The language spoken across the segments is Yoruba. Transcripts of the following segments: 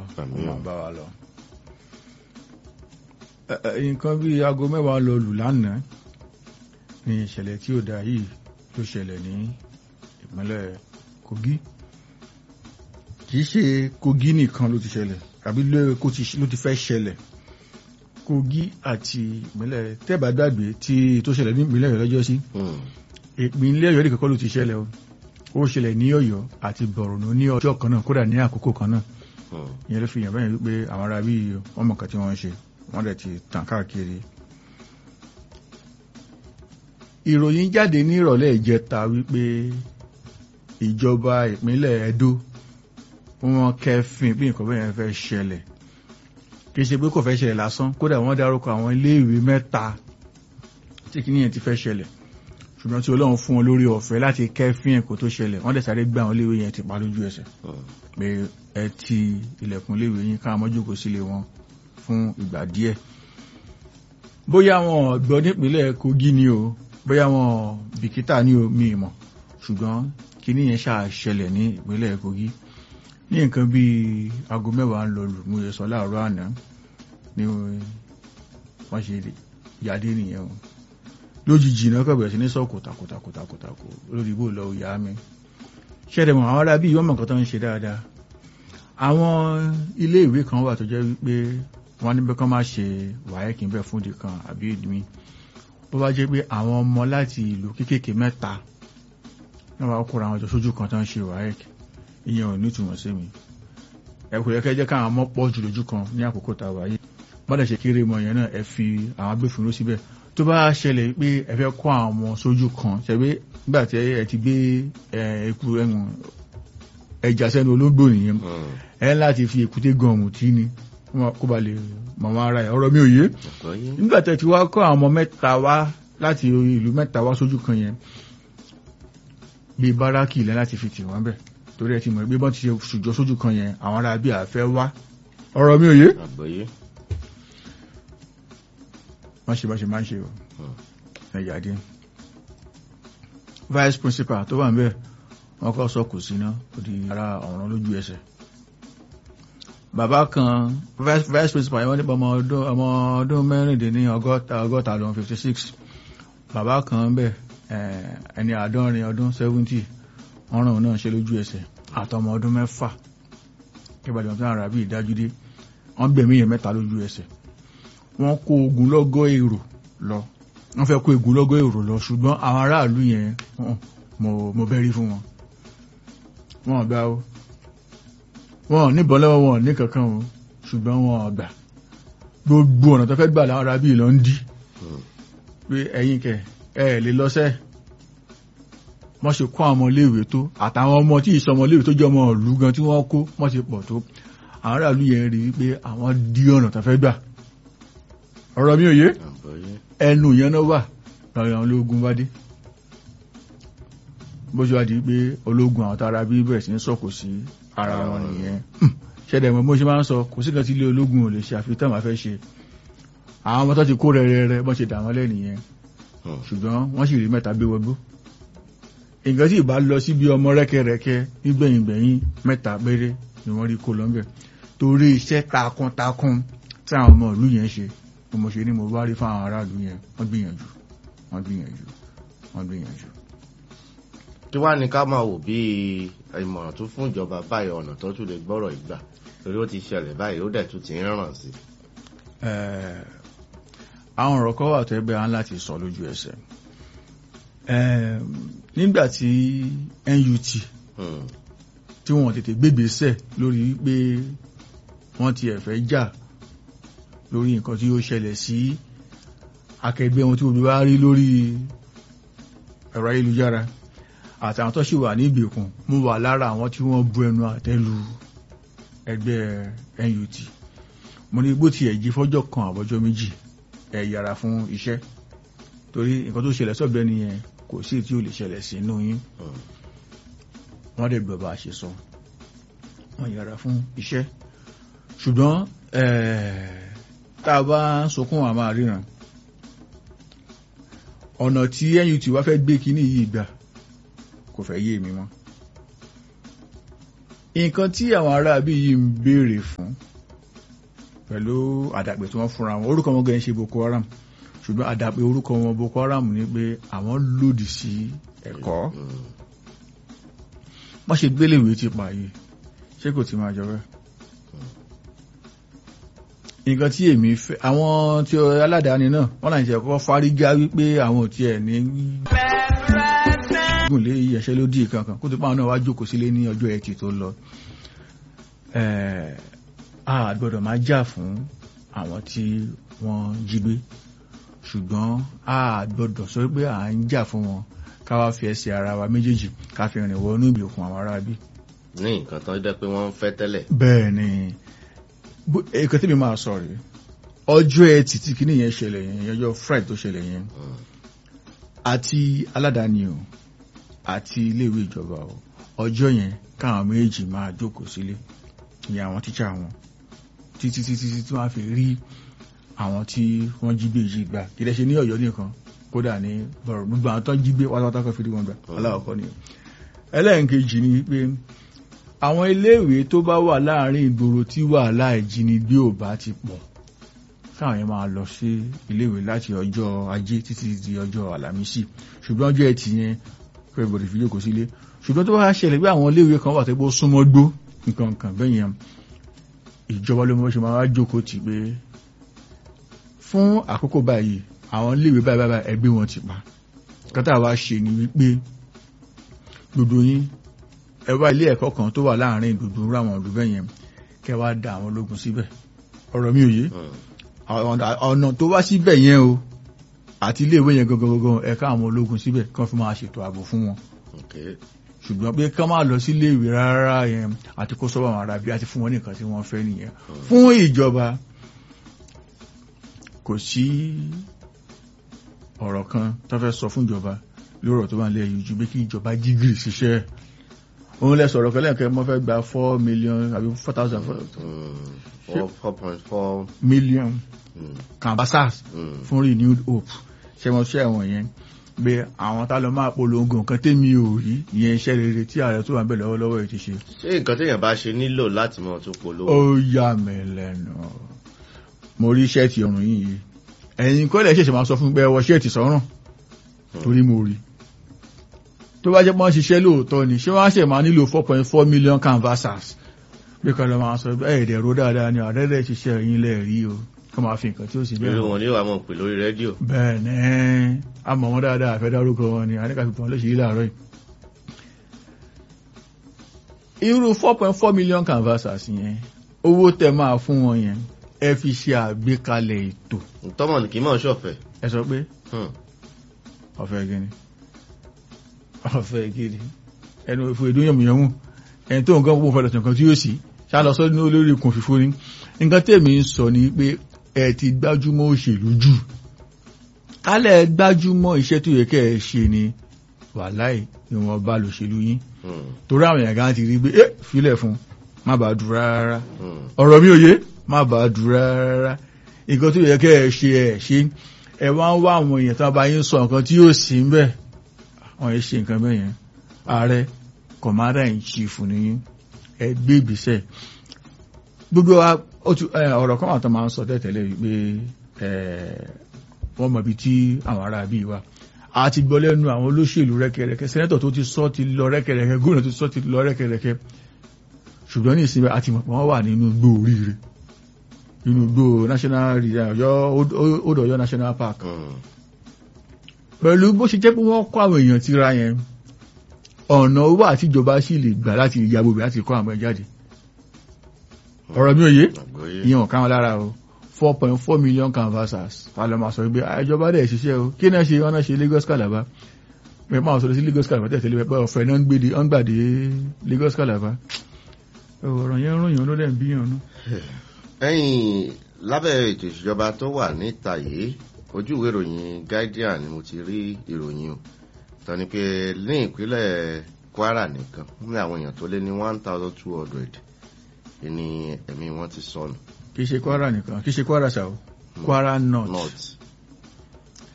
Àmín. wọ́n máa bá wa lọ. Ẹ- ẹ, nǹkan bí aago mẹ́wàá lọ lù lánàá ní ìṣẹ̀lẹ̀ tí ó dáa yìí ló ṣẹlẹ̀ ní ìpínlẹ̀ Kogi kìí ṣe Kogi nìkan ló ti ṣẹlẹ̀ àbí ló kó ti- ló ti fẹ́ ṣẹlẹ̀ Kogi àti ìpínlẹ̀ tẹ́bà gbàgbé tí tó ṣẹlẹ̀ ní ìpínlẹ̀ Ọ̀yọ́ lọ́jọ́ sí Hmm. ìpínlẹ̀ Ọ̀yọ́ nìkan kọ́ ló ti ṣẹlẹ̀ o ó ṣẹlẹ̀ ní Ọ̀yọ́ àti Borno ní ọjọ́ kan náà kódà ní àkókò kan náà Hmm. ìyẹn ló fi hàn bẹ́ẹ̀ wípé àwọn ará bíi wọ́n mọ̀ kan tí wọ́n ń ṣe wọ́n dẹ̀ ti tàn káàkiri. ìròyìn jáde ní ìrọ̀lẹ́ ìjẹta wípé ìjọba ìpínlẹ̀ Edo wọ́n kẹ́fìn bí nǹkan bẹ́ẹ̀ yẹn fẹ́ ṣẹlẹ̀ kì í ṣe pé kò fẹ́ ṣẹlẹ̀ lásán kódà wọ́n dárúkọ àwọn iléèwé mẹ́ta tí kìíní yẹn ti fẹ́ ṣẹlẹ̀ ṣùgbọ́n tí Ọlọ́run fún wọn lórí ọ̀fẹ́ láti kẹ́fìn ẹ̀ kó tó ṣẹlẹ̀ wọ́n dẹ̀ sáré gbé àwọn iléèwé yẹn ti pa lójú ẹsẹ̀ Hmm. pé ẹ ti ilẹ̀kùn iléèwé yín ká mọ́jòkó sílé wọn fún ìgbà díẹ̀ bóyá wọn ò gbọ́ nípínlẹ̀ Kogi ni o bóyá wọn ò bìkítà ní o mi mọ̀ ṣùgbọ́n kíní yẹn ṣáà ṣẹlẹ̀ ní ìpínlẹ̀ Kogi ní nǹkan bíi aago mẹ́wàá ń lọ lù mú yẹ sọ láàárọ̀ àná ni wọ́n ṣe yàdé nìyẹn o lójijì náà kọ̀ bẹ̀rẹ̀ sí ní sọ kòtàkòtàkòtàkòtàkò lórí ibò lọ ìyá mi ṣẹ́dẹ̀mọ̀ àwọn ará bí wọ́n mọ̀ nǹkan tó ń ṣe dáadáa àwọn ilé ìwé kan wà tó jẹ́ wípé wọ́n ní pé kán má ṣe wáyẹ́kì ń bẹ̀ fún ìdí kan àbí ìdí bó bá jẹ́ pé àwọn ọmọ láti ìlú kéékèèké mẹ́ta náà wàá kóra àwọn jọ sójú kan tó ń ṣe wáyẹ́kì ìyẹn ò ní ìtumọ̀ sí mi ẹ kò yẹ kẹ́ jẹ́ káwọn ọmọ pọ̀ jù lójú kan ní àkókò tá a wáyé bọ́dà ṣe kéré mọ yẹn náà ẹ fi àwọn agbófinró síbẹ̀ tó bá ṣẹlẹ̀ pé ẹ fẹ́ kó àwọn ọmọ sójú kan ṣẹ̀gbẹ́ nígbà tí ẹ ti gbé ẹ, eku ẹ̀wọ̀n ẹja sẹ́nu olóńgbò nìyẹn Hmm. ẹ láti fi èkúté gan ọ̀mù tí ni wọn kó ba lè mọ̀ wọn ara ẹ̀ ọ̀rọ̀ mi ò yé Àgbọ́yé. nígbà tẹ́ ti wá kọ́ àwọn ọmọ mẹ́ta wá láti ìlú mẹ́ta wá sójú kan yẹn bíi báràkì ilẹ̀ láti fi tì wọ́n bẹ̀ torí ẹ ti mọ̀ pé bọ́n ti ṣe ṣùjọ́ sójú kan yẹn àwọn ará bí àfẹ́ wá ọ̀rọ̀ mi ò yé Àgbọ́yé. wọ́n ṣe bá ṣe máa ń ṣe o Hmm. ẹ̀yà dé vice principal tó wà ń bẹ̀ wọ́n kọ́ sọ kò sí ná ó di ara ọ̀ràn lójú ẹsẹ̀ bàbá kan vice vice principal yẹn wọ́n nípa ọmọ ọdún ọmọ ọdún mẹ́rìndínní ọgọ́ta ọgọ́ta lọ́n fifty six bàbá kan ń bẹ̀ eh, ẹni àádọ́rin ọdún seventy wọ́n ràn òun náà ṣe lójú ẹsẹ̀ àtọmọ ọdún mẹ́fà ìbàdàn tó àrà bí ìdájúdé wọ́n gbẹ̀mí yẹn mẹ́ta lójú ẹsẹ̀ wọ́n kó ogunlọ́gọ̀ èrò lọ wọ́n fẹ́ kó ogunlọ́gọ̀ èrò lọ ṣùgbọ́n àwọn aráàlú yẹn hàn, mo mo bẹ́rí fún wọn wọn gbà ó wọn ò níbọn lọ́wọ́ wọn ò ní kankan o ṣùgbọ́n wọn ò gbà gbogbo ọ̀nà tó fẹ́ gbà láwọn ará bíi lọ ń dí Hmm. pé ẹ̀yin kẹ ẹ lè lọ́sẹ̀ wọ́n ṣe kó àwọn ọmọléèwé tó àtàwọn ọmọ tí ìsọ ọmọléèwé tó jẹ́ ọmọ ìlú gan tí wọ́n kó wọ́n ṣe pọ̀ tó àwọn aráàlú yẹn rí i pé àwọn dí ọ̀nà tó fẹ́ gbà ọ̀rọ̀ mi ò yé Àgbọ́yé. ẹnu yẹn náà wà lọ́rọ̀ àwọn ológun bá dé bó ṣe wá di pé ológun àwọn tara bí bẹ̀rẹ̀ sí ń sọ̀kò sí ara wọn nìyẹn ṣẹ̀dẹ̀ mọ́ bó ṣe máa ń sọ kò sí kan tí ilé ológun ò lè ṣe àfi tán máa fẹ́ ṣe àwọn ọmọ tó ti kó rẹ̀rẹ̀rẹ̀ bọ́n ṣe dà wọ́n lẹ́nìyẹn Hmm. ṣùgbọ́n wọ́n sì rí mẹ́ta gbé wọgbó nǹkan tí ìbá lọ sí bí ọmọ rẹ́kẹrẹ́kẹ́ nígbẹ̀yìngbẹ̀yìn mẹ́ta péré ni wọ́n rí kó lọ́nbẹ̀ torí iṣẹ́ takuntakun tí àwọn ọmọ ìlú yẹn ṣe ni mo ṣe ní mo bá rí fáwọn aráàlú yẹn wọ́n gbìyànjú wọ́n gbìyànjú wọ́n gbìyànjú. kí wá ní ká máa wò bí ìmọ̀ràn tó fún ìjọba báyìí ọ̀nà tó tún lè gbọ́rọ̀ ìgbà torí ó ti ṣẹlẹ̀ báyìí ó dẹ̀ tún ti ń ràn sí. Eh, àwọn ọ̀rọ̀ kan wà tó ẹgbẹ́ á láti sọ lójú ẹsẹ̀ Eh, nígbà tí NUT Hmm. tí wọ́n tètè gbégbèsẹ̀ lórí pé wọ́n ti ẹ̀fẹ́ jà lórí nǹkan tí ó ṣẹlẹ̀ sí akẹgbẹ́ wọn tí gbogbo wá rí lórí ẹ̀rọ ayélujára àtàwọn tó sì wà ní ìgbèkùn mú wà lára àwọn tí wọ́n bu ẹnu àtẹ́lu ẹgbẹ́ NUT mo ní bó ti ẹ̀jí fọ́jọ́ kan àbọ́jọ́ méjì ẹ yára fún iṣẹ́ torí nǹkan tó ṣẹlẹ̀ sọ́bẹ̀ nìyẹn kò sí tí ó lè ṣẹlẹ̀ sí inú yín Hmm. wọ́n dẹ̀ gbọ́ bá a ṣe sọ wọ́n yára fún iṣẹ́ ṣùgbọ́n eh, tá a bá ń sọkún àmà ríran ọ̀nà tí NUT wá fẹ́ gbé kíní yìí gbà kò fẹ́ yé mi mọ́ nǹkan tí àwọn ará bí yìí ń béèrè fún pẹ̀lú àdàpè tí wọ́n fúnra wọn orúkọ wọn gẹ̀ẹ́ ṣe Boko Haram ṣùgbọ́n àdàpè orúkọ wọn Boko Haram ni pé àwọn lòdì sí ẹ̀kọ́ Mm. wọ́n ṣe gbéléwé ti pa yìí ṣé kò ti máa jọ bẹ́ẹ̀ nǹkan tí èmi fẹ́ àwọn tí ó aládàáni náà wọ́n láì ṣe ẹ̀kọ́ fárígá wípé àwọn ò tiẹ̀ ní gùn lé ẹ̀ṣẹ́ lódì kankan kó tó pa àwọn náà wá jókòó sílé ní ọjọ́ ẹtì tó lọ Eh, a gbọ́dọ̀ máa jà fún àwọn tí wọ́n jí gbé ṣùgbọ́n a gbọ́dọ̀ sọ pé à ń jà fún wọn ká wá fi ẹsẹ̀ ara wa méjèèjì ká fi rìn wọnú ìgbèkùn àwọn ará bí. ní nǹkan tó jẹ́ pé wọ́n ń fẹ́ tẹ́lẹ̀ bẹ́ẹ̀ ni bó- nǹkan tí mi máa sọ rèé ọjọ́ ẹtì tí kìíní yẹn ṣẹlẹ̀ yẹn ọjọ́ friday tó ṣẹlẹ̀ yẹn Mm. àti aládàáni o àti iléèwé ìjọba o ọjọ́ yẹn káwọn méjì máa jókòó sílé ní àwọn tíṣà wọn títí títí tí wọ́n á fi rí àwọn tí wọ́n jí gbé yìí gbà kì í dẹ̀ ṣe ní ọ̀yọ́ nìkan kódà ní bọ̀rọ̀ gbogbo àwọn tó jí gbé pátápátá kan fi rí wọn gbà aláwọ̀kọ́ ni ẹlẹ́ẹ̀kejì ni pé àwọn iléèwé tó bá wà láàrin ìgboro tí wàhálà ìjínigbé ò bá ti pọ̀ káwọn yẹn máa lọ sí iléèwé láti ọjọ́ ajé títí di ọjọ́ àlàmísì ṣùgbọ́n ọjọ́ ẹtì yẹn kọ́ ìbòdì fi jókòó sílé ṣùgbọ́n tó bá ṣẹlẹ̀ pé àwọn iléèwé kan wà tó gbó súnmọ́ gbó nǹkan nǹkan bẹ́ẹ̀ yẹn ìjọba ló mọ̀ ṣe máa wá jókòó tì pé fún àkókò báyìí àwọn iléèwé báyìí báyìí ẹgbẹ́ wọn ti pa kátà wá ṣe ni wípé gbogbo yín ẹ wá ilé ẹ̀kọ́ kan tó wà láàrin gbogbo ráwọn ọdún bẹ́ẹ̀ yẹn kẹ́ wá da àwọn ológun síbẹ̀ ọ̀rọ̀ mi ò yé Mm. ọ̀nà ọ̀nà tó wá síbẹ̀ yẹn o àti iléèwé yẹn gangan gangan ẹ̀ka àwọn ológun síbẹ̀ kán fi máa ṣètò ààbò fún wọn Okay. ṣùgbọ́n pé kán máa lọ sí iléèwé rárá yẹn àti kó sọ́wọ́ àwọn arábí àti fún wọn nìkan tí wọ́n fẹ́ nìyẹn fún ìjọba kò sí ọ̀rọ̀ kan tó fẹ́ sọ fún ìjọba lórí ọ̀rọ̀ tó wà nílẹ̀ yìí ju pé kí ìjọba jí gìrì ṣiṣẹ́ òun lẹ sọ̀rọ̀ kan lẹ́ẹ̀kẹ́ mọ́ fẹ́ gba four million àbí four thousand Mm. Four- four point four. million Mm. canvassers Mm. fún renewed hope ṣẹmọṣẹ wọn yẹn pé àwọn tá lọ máa polongo nǹkan tẹ́mi ò rí ìyẹn iṣẹ́ rere tí ààrẹ tó wà ń bẹ̀ lọ́wọ́lọ́wọ́ yìí ti ṣe ṣé nǹkan téèyàn bá ṣe nílò láti mọ̀ tó polówó. ó yà mí lẹ́nu mo rí ṣẹ́ẹ̀tì ọ̀run yìí ẹ̀yin kọ́lẹ̀ ṣẹ̀ṣẹ̀ máa sọ fún mi pé ẹ wọ ṣẹ́ẹ̀tì sọ́rùn torí mo rí tó bá jẹ́ pé wọ́n ṣiṣẹ́ lóòótọ́ ni ṣé wọ́n á ṣẹ̀ máa nílò four point four million canvassers bí kan lọ máa sọ ẹ̀ ẹ̀dẹ̀ ro dáadáa ni àdẹ́dẹ̀ ṣiṣẹ́ yín lẹ́ẹ̀rí o kọ́ máa fi nǹkan tí ó sì bẹ́ẹ̀ irú hàn. wọn ni wàá mọ̀ pé lórí rédíò. bẹ́ẹ̀ ni a mọ̀ wọ́n dáadáa àfẹ́ dárúkọ wọn ni àníkà fi tàn lóṣèlú láàárọ̀ yìí. irú four point four million canvassers yẹn owó tẹ máa fún wọn yẹn ẹ fi ṣe àgbékalẹ̀ ètò tọ́mọ̀ ní kì í mọ̀ ṣọ̀fẹ́. ẹ sọ pé Hmm. ọ̀fẹ́ gíní ọ̀fẹ́ gíní ẹnu ìfò èdè yẹmùyẹmù ẹni tó nǹkan púpọ̀ fẹ́lẹ̀ nǹkan tí yóò sì ṣálọ sọ ní olórí ikùn fífó ní nǹkan tèmi ń sọ ni pé ẹ ti gbájúmọ́ òṣèlú jù kálẹ̀ gbájúmọ́ iṣẹ́ tó yẹ kẹ́ ẹ ṣe ni wàláì ni wọ́n bá lòṣèlú yín Hmm. torí àwọn èèyàn kan ti rí pé ẹ filẹ̀ fún má bàa dùn rárá Hmm. ọ̀rọ̀ mi ò yé má bàa dùn rárá nǹkan tó yẹ kẹ́ ẹ ṣe ẹ ṣe ẹ wá ń wá àwọn èèyàn tó bá yín sọ nǹkan tí yóò sí ń bẹ̀ wọ́n yẹ ṣe nǹkan bẹ́ẹ̀ yẹn ààrẹ commander in chief nìyí ẹ gbé ìgbésẹ̀ gbogbo wa ó ti- ẹ, ọ̀rọ̀ kan wà tó máa ń sọ tẹ́tẹ̀lé wípé ẹ, wọ́n mọ̀ ibi tí àwọn ará bíi wà a ti gbọ́ lẹ́nu àwọn olóṣèlú rẹ́kẹrẹ́kẹ́ sẹ́nẹ́tọ̀ tó ti sọ ti lọ rẹ́kẹrẹ́kẹ́ gómìnà tó ti sọ ti lọ rẹ́kẹrẹ́kẹ́ ṣùgbọ́n ní ìsinmi àti mọ̀ pé wọ́n wà nínú igbó oríire nínú igbó national reserve ọ̀yọ́ odò ọ̀yọ́ national park Hmm. pẹ̀lú bó ṣe jẹ́ pé wọ́n kọ́ àwọn èèyàn tíra yẹn ọ̀nà owó àtijọba sì lè gbà láti ìyàbò bẹ̀ láti kọ́ àwọn ẹ̀ jáde ọ̀rọ̀ mi ò yé àgbọ́yé. ìyẹn ò ká wọn lára o four point four million canvassers ta ló máa sọ pé ìjọba dẹ̀ ṣiṣẹ́ o kí náà ṣe wọn náà ṣe Lagos Calabar pé máa sọ sí Lagos Calabar tẹ̀sí lé pẹ́ ọ̀fẹ́ náà ń gbèdé ọ̀n gbàdé Lagos Calabar ọ̀rọ̀ yẹn ròyìn ló dẹ̀ ń bíyàn nú. ẹ̀yìn lábẹ́ ètò ìṣèjọba tó wà níta yìí ojú ìwé ìròyìn Guardian ni mo ti rí ìròyìn o tán ni pé ní ìpínlẹ̀ Kwara nìkan ní àwọn èèyàn tó lé ní one thousand two hundred ni ẹ̀mí wọn ti sọnù kì í ṣe Kwara nìkan kì í ṣe Kwara ṣá o Kwara North north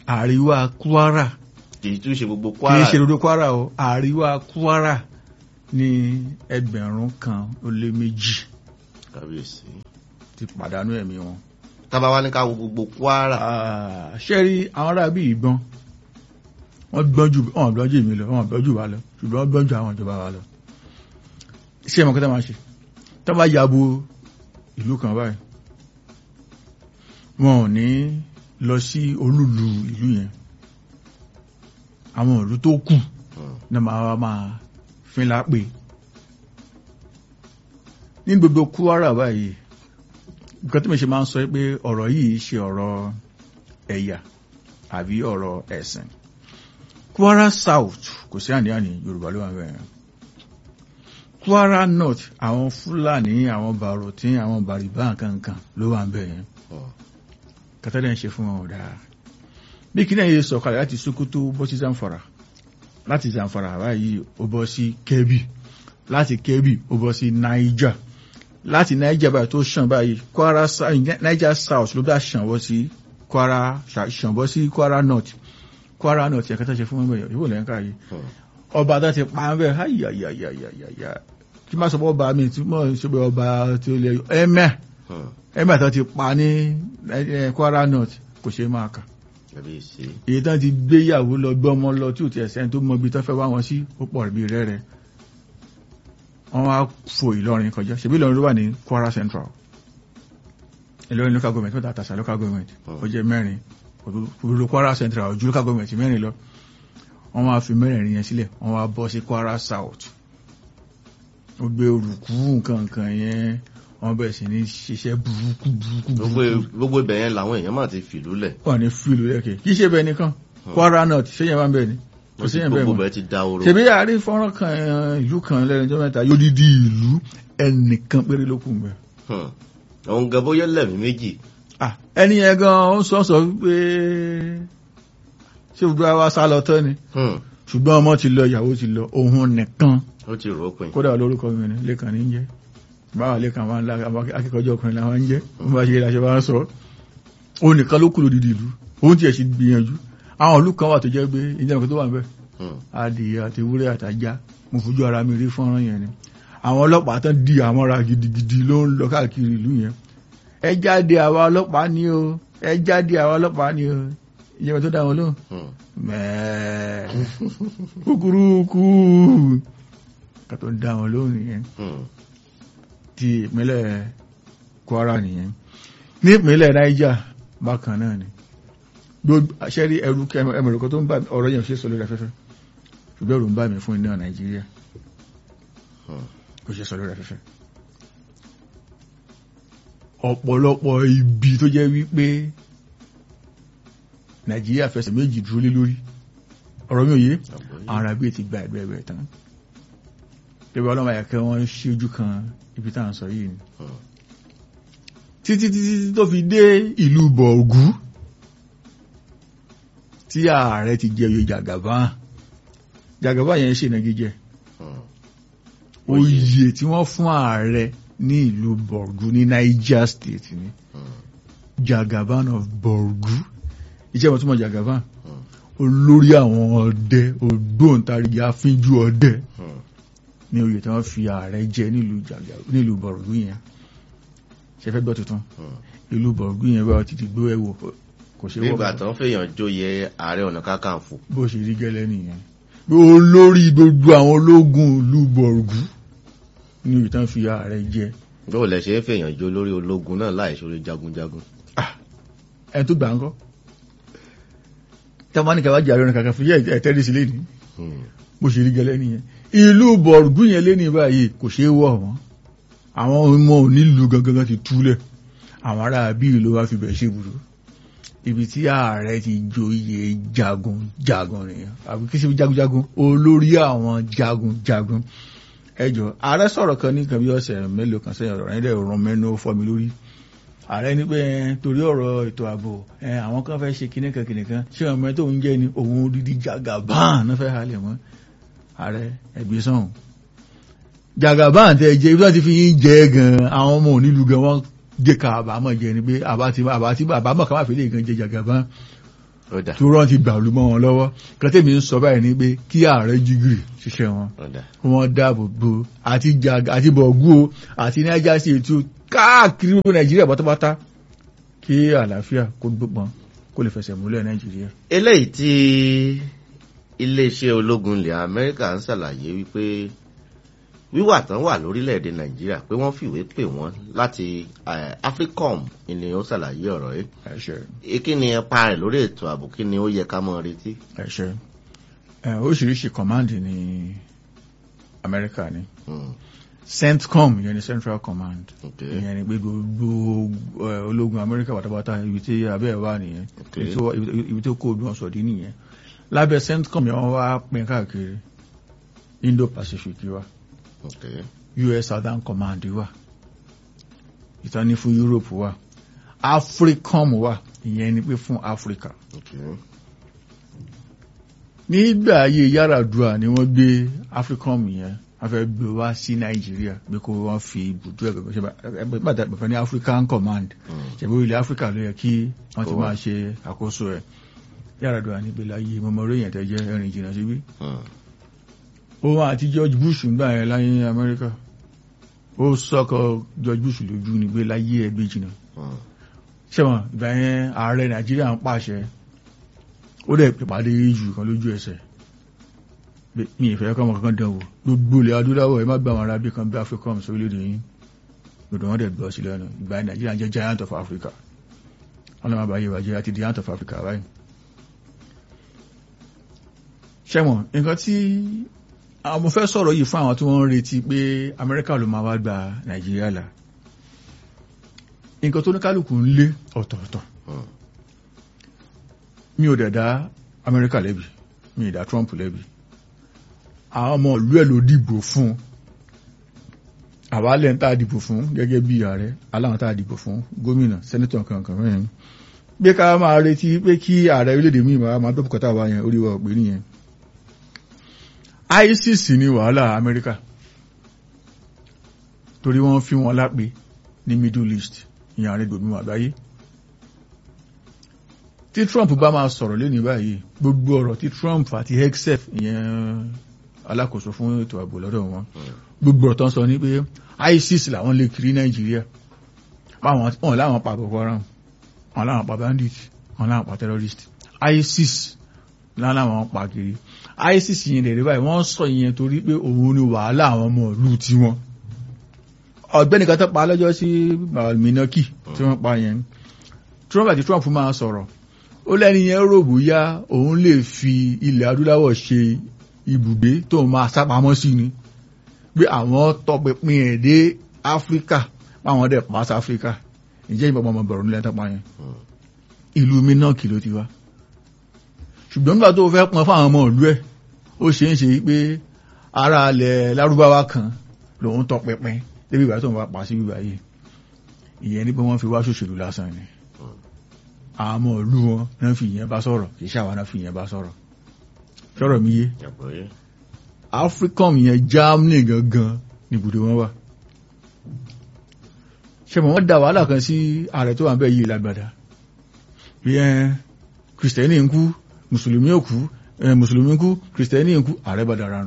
àríwá Kwara kì í tún ṣe gbogbo kì í Kwara ṣe rodo Kwara o àríwá Kwara ní ẹgbẹ̀rún kan ó lé méjì kábíyèsí. ti pàdánù ẹ̀mí wọn. tábà wá ní ká wo gbogbo kwara. Ah, ṣé rí àwọn ará bí ìbọn wọ́n gbọ́n jù wọ́n gbọ́n jù mí lọ wọ́n gbọ́n jù wá lọ ṣùgbọ́n wọ́n gbọ́n jù àwọn ìjọba wa lọ. ṣé ẹ mọ̀ kọ́tà máa ṣe tó bá yabo ìlú kan báyìí wọn ò ní lọ sí olúlu ìlú yẹn àwọn ìlú tó kù Hmm. ní máa wá máa fin lápè ní gbogbo Kwara báyìí nǹkan tí mo ṣe máa ń sọ pé ọ̀rọ̀ yìí ṣe ọ̀rọ̀ ẹ̀yà àbí ọ̀rọ̀ ẹ̀sìn Kwara South kò sí àníàní Yorùbá ló wà bẹ́ẹ̀ Kwara North àwọn Fúlàní àwọn Bàròtí àwọn Bàrìbá kankan ló wà bẹ́ẹ̀ Hmm. kàtàdé ń ṣe fún wọn dáa bí kí náà yẹ sọ̀kalẹ̀ láti Sokoto bọ́ sí Zamfara láti Zamfara báyìí ó bọ́ sí Kebbi láti Kebbi ó bọ́ sí Niger láti Niger báyìí tó ṣàn báyìí Kwara Sa- Niger South ló bá ṣàn bọ́ sí Kwara ṣàn bọ́ sí Kwara North Kwara North yẹ kàtà ṣe fún wọn bẹ́ẹ̀ ìwò lẹ́yìn káyìí Hmm. ọba tó ti pa ń bẹ́ẹ̀ háyàyàyàyàyà kí má sọ pé ọba mi tí mo ṣe pé ọba tí ó lè ẹ̀mẹ́ Hmm. ẹ̀mẹ́ tó ti pa ní eh, Kwara North kò ṣe máa kà kábíyèsí. èyí tán ti gbéyàwó lọ gbọ́mọ lọ tí ò ti ẹ̀sẹ̀ tó mọ ibi tó fẹ́ wá wọn sí ó pọ̀ bí rẹ́rẹ́ wọ́n wá fò Ìlọrin kọjá ṣebí Ìlọrin ló wà ní Kwara Central Ìlọrin local government mẹ́ta àtàṣà local government ó jẹ́ mẹ́rin òdòdó Kwara Central ojú local government mẹ́rin lọ wọ́n wá fi mẹ́rin yẹn sílẹ̀ wọ́n wá bọ́ sí Kwara South ó gbé olùkú nǹkan nǹkan yẹn wọ́n bẹ̀rẹ̀ sí ní ṣiṣẹ́ burúkú burúkú gbogbo burúkú gbogbo ibẹ̀ yẹn làwọn èèyàn máa ti fìlú lẹ̀. wà ní fíìlù lẹ́kẹ̀ẹ́ kì í ṣe bẹ́ẹ̀ nìkan Kwara North ṣé yẹn wá ń bẹ̀ ni kò sí yẹn bẹ́ẹ̀ gbogbo mọ́ bẹ̀ ti da oró. ṣebí àárín fọ́nrán kan eh, ìlú kan lẹ́nu ọjọ́ mẹ́ta yóò dídí ìlú ẹnìkan péré ló kù ń bẹ̀. Hmm. àwọn gan bóyá lẹ́mìí méjì. Ah, ẹni yẹn gan ó sọ sọ wípé ṣé gbogbo àwa sá lọ tán ni Hmm. ṣùgbọ́n ọmọ ti lọ ìyàwó ti lọ òun nìkan ó ti rò ó pin. kódà lórúkọ mi ni lẹ́kàn ní jẹ́ báwa lẹ́kàn máa ń la àwọn akẹ́kọ̀ọ́jọ́ ọkùnrin làwọn ń jẹ́ wọ́n bá ṣe ìlàṣẹ bá ń sọ òun nìkan ló kù lódìdí ìlú òun tiẹ̀ sì gbìyànjú àwọn ìlú kan wà tó jẹ́ pé ìjẹun kan tó wà ń bẹ̀ Hmm. adìyẹ àti ewúrẹ́ àtajá mo fojú ara mi rí fọ́nrán yẹn ni àwọn ọlọ́pàá tán di àmọ́ra gidigidi ló ń lọ káàkiri ìlú yẹn ẹ jáde àwa ọlọ́pàá ni o ẹ jáde àwa ọlọ́pàá ni o ìjọba tó dá wọn lóhùn Hmm. mẹ́ẹ̀ẹ́ kúkúrú kú ká tó dá wọn lóhùn nìyẹn Hmm. ti ìpínlẹ̀ Kwara nìyẹn ní ìpínlẹ̀ Niger bákan náà ni gbogbo àṣẹ́rí ẹrú ẹmọ̀rọ̀kọ́ tó ń bá ọ̀rọ̀ yẹn ṣe sọ lórí afẹ́fẹ́ ṣùgbọ́n ẹ̀rù ń bá mi fún iná Nàìjíríà Hmm. kò ṣe sọ lórí afẹ́fẹ́ ọ̀pọ̀lọpọ̀ ibi tó jẹ́ wípé Nàìjíríà fẹsẹ̀ méjì dúró lé lórí ọ̀rọ̀ mi ò yé Àgbọ́yé. àwọn arábí ti gba ẹ̀gbẹ́ ẹ̀gbẹ́ tán tẹ́bí ọlọ́mọ àyàkẹ́ wọn ṣí ojú kan ibi tá à ń sọ yìí ni Hmm. títí títí tó fi dé ìlú bọ̀ọ̀gú tí ààrẹ ti jẹ oyè jàgàbá jàgàbá yẹn ṣe ìnagijẹ Hmm. oyè tí wọ́n fún ààrẹ ní ìlú bọ̀ọ̀gú ní Niger State ni Hmm. jagaban of bọ̀ọ̀gú iṣẹ́ wọn túmọ̀ jagaban Hmm. olórí àwọn ọdẹ ògbóǹtarìgì afínjú ọdẹ Hmm. ní oyè tí wọ́n fi ààrẹ jẹ nílùú Jàgà- nílùú bọ̀ọ̀gú yẹn ṣe fẹ́ gbọ́ tuntun Hmm. ìlú bọ̀ọ̀gú yẹn bá ti ti gbé ẹ̀wò kò ṣe wọ́ nígbà tó ń fèèyàn jóye ààrẹ ọ̀nà kakanfò. bó ṣe rí gẹ́lẹ́ nìyẹn pé olórí gbogbo àwọn ológun ìlú bọ̀ọ̀gú ní oyè tí wọ́n fi ààrẹ jẹ báwo lẹ ṣe ń fèèyàn jó lórí ológun náà láì ṣorí jagunjagun. ẹni tó gbà ń kọ́ tẹ́wọ́n ní kẹwàá jẹ́ ààrẹ ọ̀nà kakanfò yẹ ẹ̀tẹ́rì sí lẹ́ni Hmm. bó ṣe rí gẹ́lẹ́ nìyẹn ìlú bọ̀ọ̀gú yẹn lé ní báyìí kò ṣeé wọ̀ wọ́n àwọn ọmọ onílù gangan ti túlẹ̀ àwọn ará bí ìlú wa fi bẹ̀ ṣe burú ibi tí ààrẹ ti joyè jagun jagun nìyẹn àbí kí sí jagunjagun olórí àwọn jagun jagun ẹjọ ààrẹ sọ̀rọ̀ kan ní nǹkan bí ọ̀sẹ̀ mélòó kan sẹ́yìn ọ̀rọ̀ ẹ̀dẹ̀ rán mẹ́nu ó fọ́ mi lórí ààrẹ ní pé ẹ, torí ọ̀rọ̀ ètò ààbò ẹ, àwọn kan fẹ́ ṣe kíní kan kíní kan ṣé ọmọ ẹ tó ń jẹ́ ni òun dídí jagaban náà fẹ́ halẹ̀ mọ́ ààrẹ ẹgbẹ́ sọ̀hún jagaban tẹ jẹ ibi tó ti fi yín jẹ gan àwọn ọmọ onílù gan wọn jẹ ká àbámọ̀ jẹ ni pé àbá ti àbá ti àbámọ̀ ká má fi lè gan jẹ jagaban ó dà tó rán ti gbàlú mọ́ wọn lọ́wọ́ kẹtẹ́mi ń sọ báyìí ni pé kí ààrẹ jígìrì ṣiṣẹ́ wọn ó dà kí wọ́n dáàbò bo àti jaga àti bọ̀gú o àti niger state o káàkiri gbogbo nàìjíríà pátápátá kí àlàáfíà kó gbópọn kó lè fẹsẹ̀ múlẹ̀ nàìjíríà. eléyìí tí iléeṣẹ́ ológun ilẹ̀ amẹ́ríkà ń ṣàlàyé wípé wíwà tán wà lórílẹ̀‐èdè nàìjíríà pé wọ́n fìwé pè wọ́n láti eh, africom ni ó ṣàlàyé ọ̀rọ̀ yìí ẹ̀ṣẹ̀ Eh, kí ni ẹpa rẹ̀ lórí ètò ààbò kí ni ó yẹ ká mọ́ retí. ẹ̀ṣẹ̀ ẹ̀ oríṣiríṣi command ní amẹ́ríkà ni Hmm, centcom ìyẹn ni central command okay. ìyẹn ni pé gbogbo ẹ̀, ológun amẹ́ríkà pátápátá ibi tí abẹ́ ẹ̀ wà nìyẹn Okay. ibi tó- ibi- ibi tó kó ogun ọ̀sọ̀dí nìyẹn lábẹ́ centcom yẹn wọ́n wá pín káàkiri indo-pacific wa okay. US Southern Command wà ìtọ́ni fún Europe wà Africom wà ìyẹn ni pé fún Africa okay. nígbà ayé Yar'Adua ni wọ́n gbé Africom yẹn wọ́n fẹ́ gbé wá sí Nàìjíríà pé kó wọ́n fi ibùdó ẹ̀gbẹ̀ ṣe bá ẹgbẹ̀ ní African Command Hmm, ṣẹ̀bí ilẹ̀ Africa ló yẹ kí wọ́n ti Kó wá. máa ṣe àkóso ẹ̀ Yar'Adua ní pé láyé mọ́mọ́rọ́ èèyàn tẹ́ jẹ́ ẹ̀rìn jìnnà síbí hmm, òun àti George Bush ń gbà yẹn láyé Amẹ́ríkà ó sọ́kọ̀ George Bush lójú ni pé láyé ẹgbẹ́ jìnnà hmm. ṣẹ́wọ̀n ìgbà yẹn ààrẹ Nàìjíríà ń pàṣẹ ó dẹ̀ pèpàdé jù kan lójú ẹsẹ̀ pé mi ìfẹ́ kọ́ ọmọ kankan dán wò gbogbo ilẹ̀ adúláwọ̀ ẹ má gbà wọn arábí kan bí Africom sórílẹ̀-èdè yín gbogbo wọn dẹ̀ gbọ́ sí lẹ́nu ìgbà yẹn Nàìjíríà jẹ́ giant of Africa wọn lọ́ máa bá yẹ wájẹ́ àti giant of Africa báyìí ṣẹ́wọ̀n nǹkan tí àwọn mo fẹ́ sọ̀rọ̀ yìí fún àwọn tí wọ́n ń retí pé Amẹ́ríkà ló máa wá gba Nàìjíríà là nǹkan tó ní kálukú ń lé ọ̀tọ̀ọ̀tọ̀ Hmm. mi ò dẹ̀ dá Amẹ́ríkà lẹ́bi mi ì dá Trump lẹ́bi àwọn ọmọ ìlú ẹ̀ ló dìbò fún àwa lẹ́yìn tá a dìbò fún gẹ́gẹ́ bí ààrẹ aláwọn tá a dìbò fún gómìnà sẹ́nitọ̀ kankan mẹ́rin pé ká máa retí pé kí ààrẹ orílẹ̀-èdè mi máa máa bẹ́ẹ̀ bùkátà wa yẹn orí wa ò pé nìyẹn ISIS ni wàhálà Amẹ́ríkà torí wọ́n fi wọn lápè ní Middle East ìyẹn ààrẹ gbòmìnà àgbáyé tí Trump bá máa sọ̀rọ̀ lé ní báyìí gbogbo ọ̀rọ̀ tí Trump àti hexef ìyẹn alákòóso fún ètò ààbò lọ́dọ̀ wọn gbogbo ọ̀rọ̀ tó ń sọ ní pé ISIS làwọn lè kiri Nàìjíríà báwọn wọn láwọn pa Boko Haram wọn láwọn pa bandit wọn láwọn pa terrorist ISIS láwọn pa kiri ISIS yẹn lè rí báyìí wọ́n sọ ìyẹn torí pé òun ni wàhálà àwọn ọmọ ìlú tiwọn ọ̀gbẹ́ni kan tó pa lọ́jọ́ sí Minaki tí wọ́n pa yẹn Trump àti Trump máa sọ̀rọ̀ ó lẹ́ni yẹn rò bóyá òun lè fi ilẹ̀ adúláwọ̀ ṣe ibùgbé tó máa sápamọ́ sí ni pé àwọn tọpinpin ẹ̀ dé Áfíríkà báwọn dẹ̀ pa sí Áfíríkà ìjẹ́ ìbọn ọmọ bọ̀rọ̀ nílẹ̀ tọ́pa yẹn ìlú Minaki ló ti wá ṣùgbọ́n nígbà tó fẹ́ pọn fáwọn ọmọ ìlú ẹ̀ ó ṣe ń ṣe pé ara alẹ̀ lárúbáwá kan lòun tọpinpin débi ìgbà tó ń bá pa sí bíbá yìí ìyẹn ní pé wọ́n fi wá ṣòṣèlú lásán ni àwọn ọmọ ìlú wọn náà fi ìyẹn bá sọ̀rọ̀ kì í ṣe àwọn náà fi ìyẹn bá sọ̀rọ̀ sọ̀rọ̀ mi yé Àgbọ́yé. Africom yẹn Germany gangan níbùdó wọn wà ṣe mọ̀ wọ́n dá wàhálà kan sí ààrẹ tó wà ń bẹ̀ yìí lágbàdá bí ẹ kìrìsìtẹ́nì ń kú mùsùlùmí ò kú ẹ mùsùlùmí ń kú kìrìsìtẹ́nì ń kú ààrẹ bá dára nù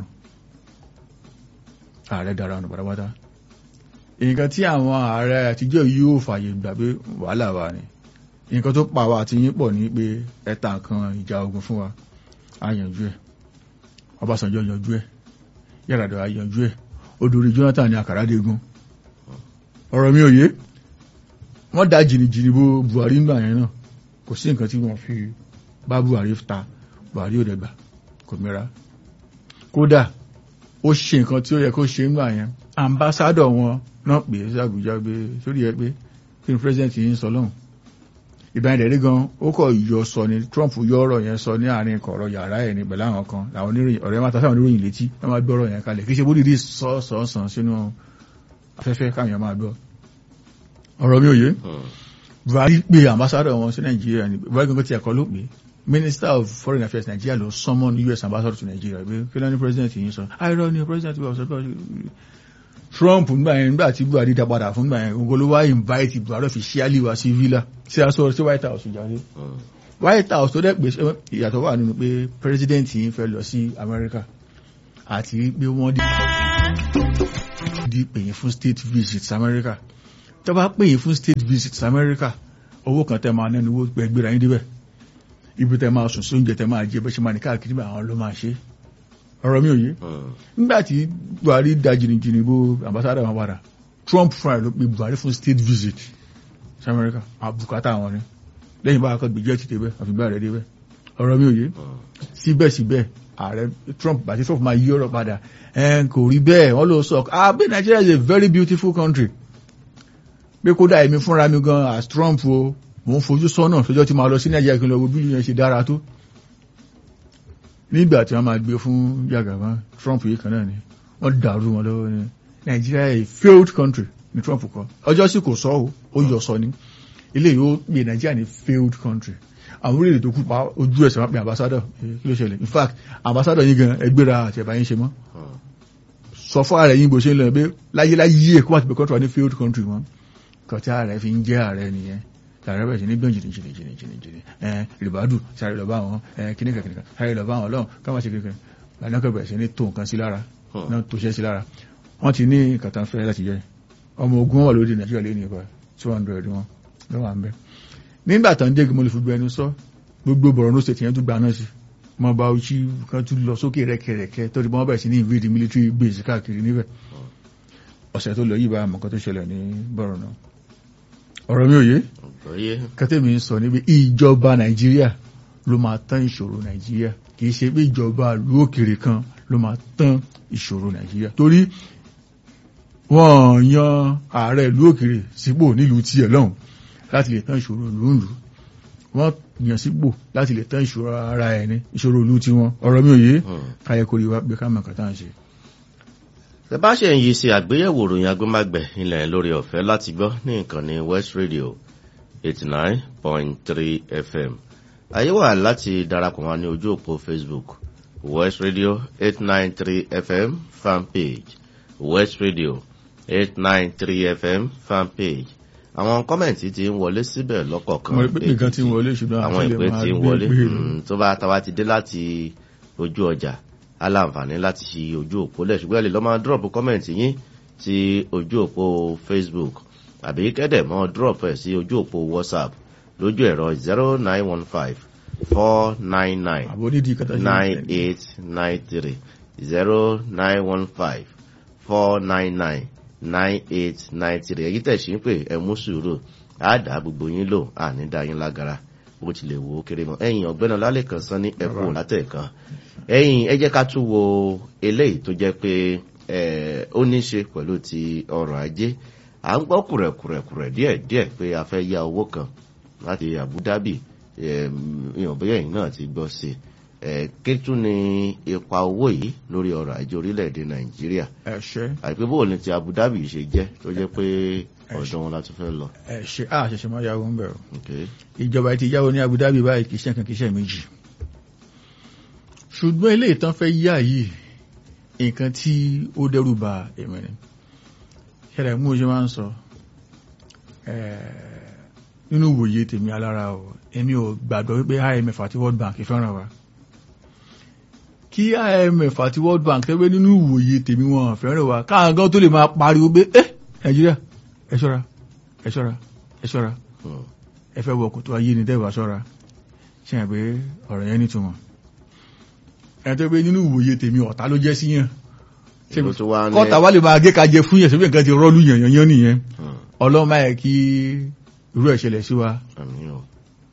ààrẹ dára nù pátápátá nǹkan tí àwọn ààrẹ àtijọ́ yìí yóò fààyè gbà pé wàhálà wà ní nǹkan tó pa wa àti yín pọ̀ ní pé ẹ̀ta nǹkan ìjà ogun fún wa á yanjú ẹ̀ Ọbásanjọ́ yanjú ẹ̀ Yar'Adua yanjú ẹ̀ odòrí Jonathan ní àkàràdégun ọ̀rọ̀ mi ò yé wọ́n dá jìnnìjìnnì bo Buhari ńgbà yẹn náà kò sí nǹkan tí wọ́n fi bá Buhari ta Buhari ò dẹ̀ gbà kò mẹ́ra kódà ó ṣe nǹkan tí ó yẹ kó ṣe ńgbà yẹn ambassadọ̀ wọn náà pè é sí Àbújá gbé sórí ẹ pé kí ni president yìí ń sọ lọ́hùn ìbáyìí dẹ̀rí gan ó kọ̀ yọ sọ ni Trump yọ ọ̀rọ̀ yẹn sọ ní àárín kọ̀ọ̀rọ̀ yàrá ẹ̀ ní pẹ̀lú àwọn kan làwọn oníròyìn ọ̀rẹ́ máa ta sáwọn oníròyìn létí wọ́n máa gbọ́rọ̀ yẹn kalẹ̀ kì í ṣe bódìdí sọ́ọ̀sán sínú afẹ́fẹ́ káwọn máa gbọ́ ọ̀rọ̀ mi ò yé Buhari pé ambassador wọn sí Nàìjíríà ni Buhari gangan ti ẹ̀kọ́ ló pé Minister of Foreign Affairs Nigeria ló summon US ambassador to Nigeria pé kí ló ní president yìí sọ àìrọ ni president wa sọ pé Trump nígbà yẹn nígbà tí Buhari dá padà fún nígbà yẹn gbogbo ló wá invite Buhari officially wá sí villa sí aṣọ sí White House jáde white house tó dẹ̀ pé ìyàtọ̀ wà nínú pé president yìí fẹ́ lọ sí america àti pé wọ́n di pè yín fún state visit america tó bá pè yín fún state visit america owó kan tẹ́ máa nẹ́nu owó gbẹ̀gbẹ̀rẹ̀ yín débẹ̀ ibi tẹ́ máa sùn sí oúnjẹ tẹ́ máa jẹ bẹ́ ṣe máa ní káàkiri bá àwọn ló máa ṣe ọ̀rọ̀ mi ò yé nígbà tí buhari da jìnnìjìnnì bó ambassador wọn padà trump fúnra ló pe buhari fún state visit sí america àbùkátà àwọn ni lẹ́yìn bá akọ́ gbèjẹ́ ti débẹ̀ àfìgbà rẹ̀ débẹ̀ ọ̀rọ̀ mi ò yé síbẹ̀síbẹ̀ ààrẹ trump bàtí trump máa yí ọ̀rọ̀ padà ẹn kò rí bẹ́ẹ̀ wọ́n ló sọ ah bí nigeria is a very beautiful country pé kódà èmi fúnra mi gan as trump o mò ń fojú sọ́nà sọ́jọ́ tí máa lọ sí nàìjíríà kí n lọ wo bí yẹn ṣe dára tó nígbà tí wọ́n máa gbé fún yàgàbá trump yìí kan náà ni wọ́n dàrú wọn lọ́wọ́ ni nigeria a failed country ni trump kọ ọjọ́ sì kò sọ ọ́ ó yọ sọ ni ilé yìí ó pè nigeria ní failed country àwọn orílẹ̀-èdè tó kú pa ojú ẹsẹ̀ wọn pe ambassador kí ló ṣẹlẹ̀ in fact ambassador yín gan ẹgbẹ́ra àti ẹ̀bá yín ṣe mọ́ sọ fún ààrẹ yín bó ṣe ń lọ pé láyéláyé kó wà ti pé country ní failed country wọn kọtí ààrẹ fi ń jẹ́ ààrẹ nìyẹn tààrẹ bẹ̀rẹ̀ sí ní gbọ̀n jìnnì jìnnì jìnnì jìnnì jìnnì ẹ rìbádù sáré lọ bá wọn ẹ kíníkà kíníkà sáré lọ bá wọn lọ́hùn káwọn ṣe kíníkà lànàkọ̀ bẹ̀rẹ̀ sí ní tó nǹkan sí lára náà tó ṣẹ́ sí lára wọ́n ti ní kàtà fẹ́ láti jẹ́ ọmọ ogun wọn wà lórí nàìjíríà lé ní ipa two hundred wọn lọ́wọ́ à ń bẹ́ nígbà tán dé mo lè fi gbẹnu sọ gbogbo Borno state yẹn tún gba náà sí mo bá ojú kan tún lọ sókè rẹ́kẹrẹ́kẹ́ tó di bọ́n bẹ̀rẹ̀ sí ní invade military base káàkiri níbẹ̀ ọ̀sẹ̀ tó lọ yìí bá àmọ̀kan tó ṣẹlẹ̀ ní Borno ọ̀rọ̀ mi ò yé kẹtẹ́mi ń sọ níbi ìjọba nàìjíríà ló máa tán ìṣòro nàìjíríà kìí ṣe pé ìjọba ìlú òkèrè kan ló máa tán ìṣòro nàìjíríà torí wọ́n yan ààrẹ ìlú òkèrè sípò nílùú tiẹ̀ lọ́hùn láti lè tán ìṣòro ìlú ìlú wọ́n yàn sípò láti lè tán ìṣòro ara ẹ̀ ní ìṣòro ìlú tiwọn ọ̀rọ̀ mi ò yé káyẹ kó rí wá pé ká mọ̀ kàtà ń ṣe. ẹ bá ṣe ń yí sí àgbéyẹ̀wò ròyìn agbémágbẹ̀ ilẹ̀ lórí ọ̀fẹ́ láti gbọ́ ní ìkànnì West Radio eighty nine point three FM ayé wà láti darapọ̀ wá ní ojú òpó Facebook West Radio eight nine three FM fanpage West Radio eight nine three FM fanpage àwọn kọ́mẹ̀ntì ti ń wọlé síbẹ̀ lọ́kọ̀ọ̀kan mo rí pé nǹkan ti ń wọlé ṣùgbọ́n àwọn àti lè ìpè máa ti ń gbé wọlé gbé mm, tó bá tàwa ti dé láti ojú ọjà aláǹfààní láti ṣí ojú òpó lẹ̀ ṣùgbọ́n ẹ lè lọ́ máa drop kọ́mẹ̀ntì yín sí ojú òpó Facebook àbí kẹ́dẹ̀ mọ́ drop ẹ̀ sí ojú òpó WhatsApp lójú ẹ̀rọ zero nine one five four nine nine àbò nídìí kàtà ṣe nine eight nine three zero nine one five four nine nine nine eight nine three èyí tẹ̀sí ń pè ẹ mú sùúrù àdá gbogbo yín lò àní dá yín lágara bó tilẹ̀ wò ó kéré mọ́ ẹ̀yìn ọ̀gbẹ́ni ọlálẹ́kan sán ní ẹ̀kọ́ látẹ̀kan ẹ̀yìn ẹ jẹ́ ká tún wo eléyìí tó jẹ́ pé ẹ̀, ó ní í ṣe pẹ̀lú ti ọrọ̀ ajé à ń gbọ́ kùrẹ̀kùrẹ̀kùrẹ̀ díẹ̀díẹ̀ pé a fẹ́ yá owó kan láti Abu Dhabi ìyàn bóyá ẹ̀yin náà ti gbọ́ sí i kí tún ni ipa owó yìí lórí ọrọ̀ ajé orílẹ̀-èdè Nàìjíríà ẹ̀ṣẹ́ àìpé bó ni ti Abu Dhabi ṣe jẹ́ tó jẹ́ pé ọ̀dọ̀ wọn la tún fẹ́ lọ. ẹ̀ṣẹ́ à ṣẹ̀ṣẹ̀ máa yàwó ń bẹ̀rù Okay. ìjọba ti yáwó ní Abu Dhabi báyìí kìí ṣe nǹkan kìí ṣe méjì ṣùgbọ́n ilé ìtàn fẹ́ yá yìí nǹkan tí ó dẹ́rù bà èmi ni ṣẹlẹ̀ mú ṣe máa ń sọ eh, nínú ìwòye tèmi alára o èmi ò gbàgbọ́ wípé IMF àti World Bank fẹ́ràn wa kí IMF àti World Bank tẹ́wé nínú ìwòye tèmi wọn fẹ́ràn wa káwọn gan tó lè máa pariwo pé ẹ Nàìjíríà ẹ ṣọ́ra ẹ ṣọ́ra ẹ ṣọ́ra Hmm. ẹ fẹ́ wọ kòtò ayé ni tẹ́wàá ṣọ́ra ṣe hàn pé ọ̀rọ̀ yẹn nítumọ̀ ẹni tó pé nínú ìwòye tèmi ọ̀tá ló jẹ́ sí yàn Ṣé Ìlú tó wá ní- kọ́ta wá lè máa gé kajẹ fún yẹn síbi nǹkan ti rọ́ọ̀lù yàn yàn yàn nìyẹn Hmm. ọlọ́run máa yẹ kí irú ẹ̀ ṣẹlẹ̀ sí wa Àmín o.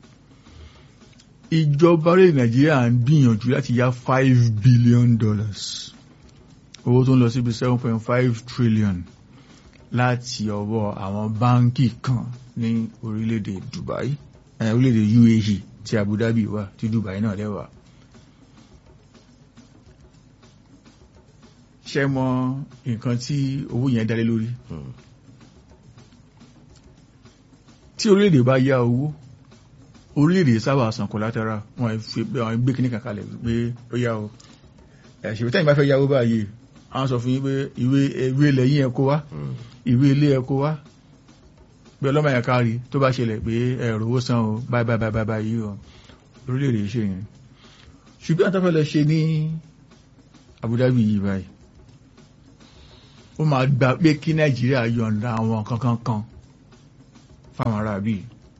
ìjọba orílẹ̀ nàìjíríà ń gbìyànjú láti yá five billion dollars owó tó ń lọ síbi seven point five trillion láti ọwọ́ àwọn báńkì kan ní orílẹ̀-èdè Dubai eh, orílẹ̀-èdè UAE tí Abu Dhabi wà tí Dubai náà lẹ́wà. ṣe mọ nǹkan tí owó yẹn dálé lórí Hmm. tí orílẹ̀-èdè bá yá owó orílẹ̀-èdè sábà san collateral wọn fi pé àwọn gbé kíní kankalẹ̀ pé ó yá o ẹ̀ṣẹ̀ tẹ́yìn bá fẹ́ yáwó báyìí àwọn sọ fún yín pé ìwé ìwé ilẹ̀ yín ẹ kó wá Hmm. ìwé ilé ẹ kó wá pé ọlọ́mọ yẹn kárí tó bá ṣẹlẹ̀ pé ẹ̀rọ owó san o báyìí báyìí báyìí báyìí o orílẹ̀-èdè ṣe yẹn ṣùgbọ́n tó fẹ́ lọ ṣe ní Abu Dhabi yìí báyìí ó máa gbà pé kí Nàìjíríà yọ̀ǹda àwọn kankan kan fáwọn ará bíi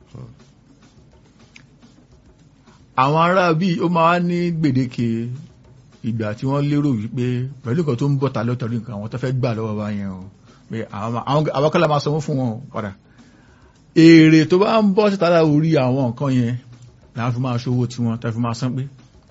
àwọn ará bíi ó máa ní gbèdéke ìgbà tí wọ́n lérò wípé pẹ̀lú nǹkan tó ń bọ̀ ta lọ́tọ̀rí nǹkan àwọn tó fẹ́ gbà lọ́wọ́ bá yẹn o pé àwọn kọ́lá máa sanwó fún wọn padà èrè tó bá ń bọ́ síta orí àwọn nǹkan yẹn láwọn fi máa ṣòwò tí wọ́n tẹ́ fi máa san pé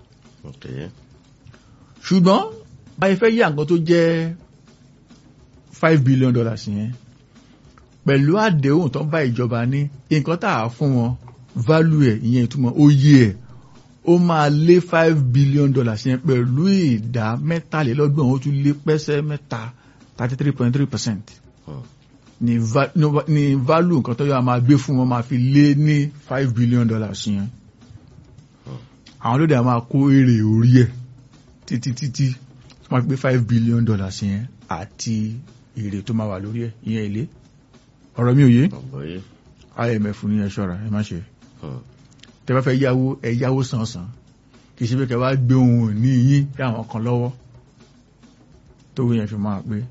ṣùgbọ́n báyìí fẹ́ yá nǹkan tó jẹ́ five billion dollars yẹn pẹ̀lú àdéhùn tó ń bá ìjọba ní nǹkan tá a fún wọn value ẹ̀ ìyẹn ìtumọ̀ oyè ẹ̀ ó máa lé five billion dollars yẹn pẹ̀lú ìdá mẹ́tàlélọ́gbọ̀n ó tún lé pẹ́sẹ́ mẹ́ta thirty three point three percent ni value nǹkan tó yọ máa gbé fún wọn máa fi lé ní five billion dollars yẹn àwọn lóde àwọn máa kó èrè orí ẹ̀ títí títí wọ́n gbé five billion dollars yẹn àti èrè tó máa wà lórí ẹ̀ ìyẹn èlé ọ̀rọ̀ mi ò yé IMF ní ẹ ṣọ́ra ẹ má ṣe tẹ́ bá fẹ́ yáwó ẹ yáwó sànsàn kì í ṣe pé kẹ́ wá gbé ohun ní yín kí àwọn kan lọ́wọ́ tó yẹn fi máa pé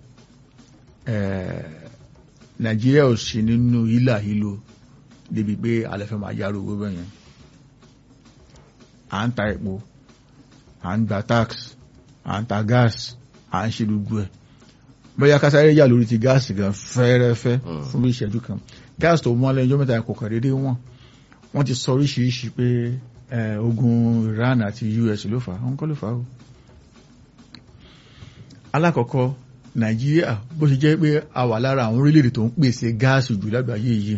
Nàìjíríà ò sí nínú hílà hílo débi pé alẹ́ fẹ́ máa yárò owó bẹ́yẹn à ń ta epo à ń gba tax à ń ta gas à ń ṣe gbogbo ẹ̀ bóyá kásáré yà lórí ti gáàsì gan fẹ́rẹ́fẹ́ fún bí ìṣẹ́jú kan gáàsì tó wọ́n lẹ́jọ́ mẹ́ta kò kàn déédéé wọ́n wọ́n ti sọ oríṣiríṣi pé ogun Iran àti US ló fà á wọ́n kọ́ ló fà á o. alákọ̀ọ́kọ́ Nàìjíríà bó ṣe jẹ́ pé a wà lára àwọn orílẹ̀-èdè tó ń pèsè gáàsì jù lágbàáyé yìí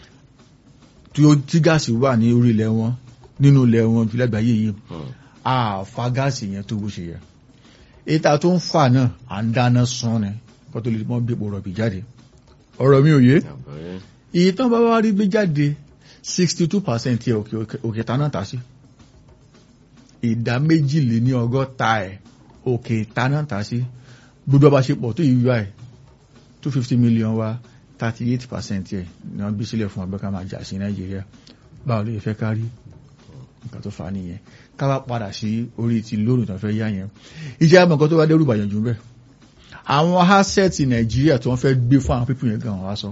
tí gáàsì wà ní orí ilẹ̀ wọn nínú ilẹ̀ wọn jù lágbàáyé yìí a fa gáàsì yẹn tó bó ṣe yẹ ìta tó ń fà náà à ń dáná sun ni kó tó lè mọ́ bí epo rọ̀bì jáde ọ̀rọ̀ mi ò yé iye tán bá wá rí gbé jáde sixty two percent yẹ òkè ta náà tà sí ìdá méjìléní ọgọ́ta ẹ̀ òkè ta náà tà sí gbogbo ọba ṣe pọ̀ tó yìí wá ẹ̀ two fifty million wa thirty eight percent yẹ ni wọ́n gbé sílẹ̀ fún ọgbẹ́ ká máa jà sí Nàìjíríà báwo ló yẹ fẹ́ kárí nǹkan tó fà á nìyẹn ká wá padà sí orí ti lónìí tó fẹ́ yá yẹn ìjẹ́ àmọ́ nǹkan tó wá dẹ́rù bàyàn jù bẹ́ẹ̀ àwọn asẹ́ẹ̀tì Nàìjíríà tó wọ́n fẹ́ gbé fún àwọn pípù yẹn gan wá sọ.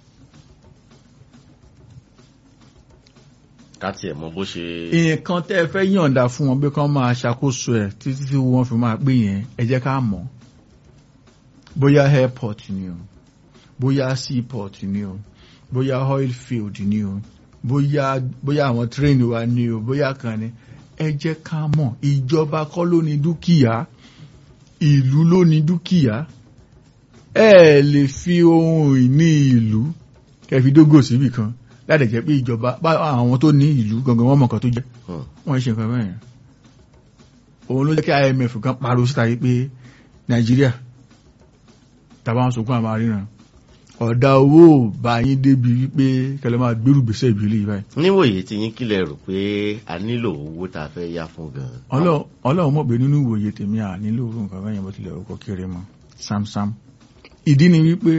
káti ẹ̀ mọ bó ṣe. nǹkan tẹ́ ẹ fẹ́ yọ̀ǹda fún wọn bí kán máa ṣàkóso ẹ̀ títí tí wọ́n fi máa pè yẹn ẹ jẹ́ ká mọ̀ bóyá airport ni o bóyá seaport ni o bóyá oil field ni o bóyá bóyá àwọn tírẹ́ẹ̀nì wa ni o bóyá kan ni ẹ jẹ́ ká mọ̀ ìjọba kọ́ ló ní dúkìá ìlú ló ní dúkìá ẹ lè fi ohun ìní ìlú kẹfì dógò síbì kan láti jẹ́ pé ìjọba àwọn tó ní ìlú gangan wọ́n mọ̀ nǹkan tó jẹ́ wọ́n ṣe nǹkan bẹ́ẹ̀ òun ló jẹ́ kí IMF kan pariwo síta yìí pé Nàìjíríà tàbá wọn sunkún àmà ríran ọ̀dà owó bá yín débi wípé kẹlẹ́ máa gbérù gbèsè ìbílẹ̀ yìí báyìí. níwòye tí yín kílẹ̀ rò pé a nílò owó tá a fẹ́ yá fún gan. ọlọ́run mọ̀ pé nínú ìwòye tèmi à nílò owó nǹkan bẹ́yẹn bó tilẹ̀ orúkọ kéré mọ́ sámsám. ìdí ni wípé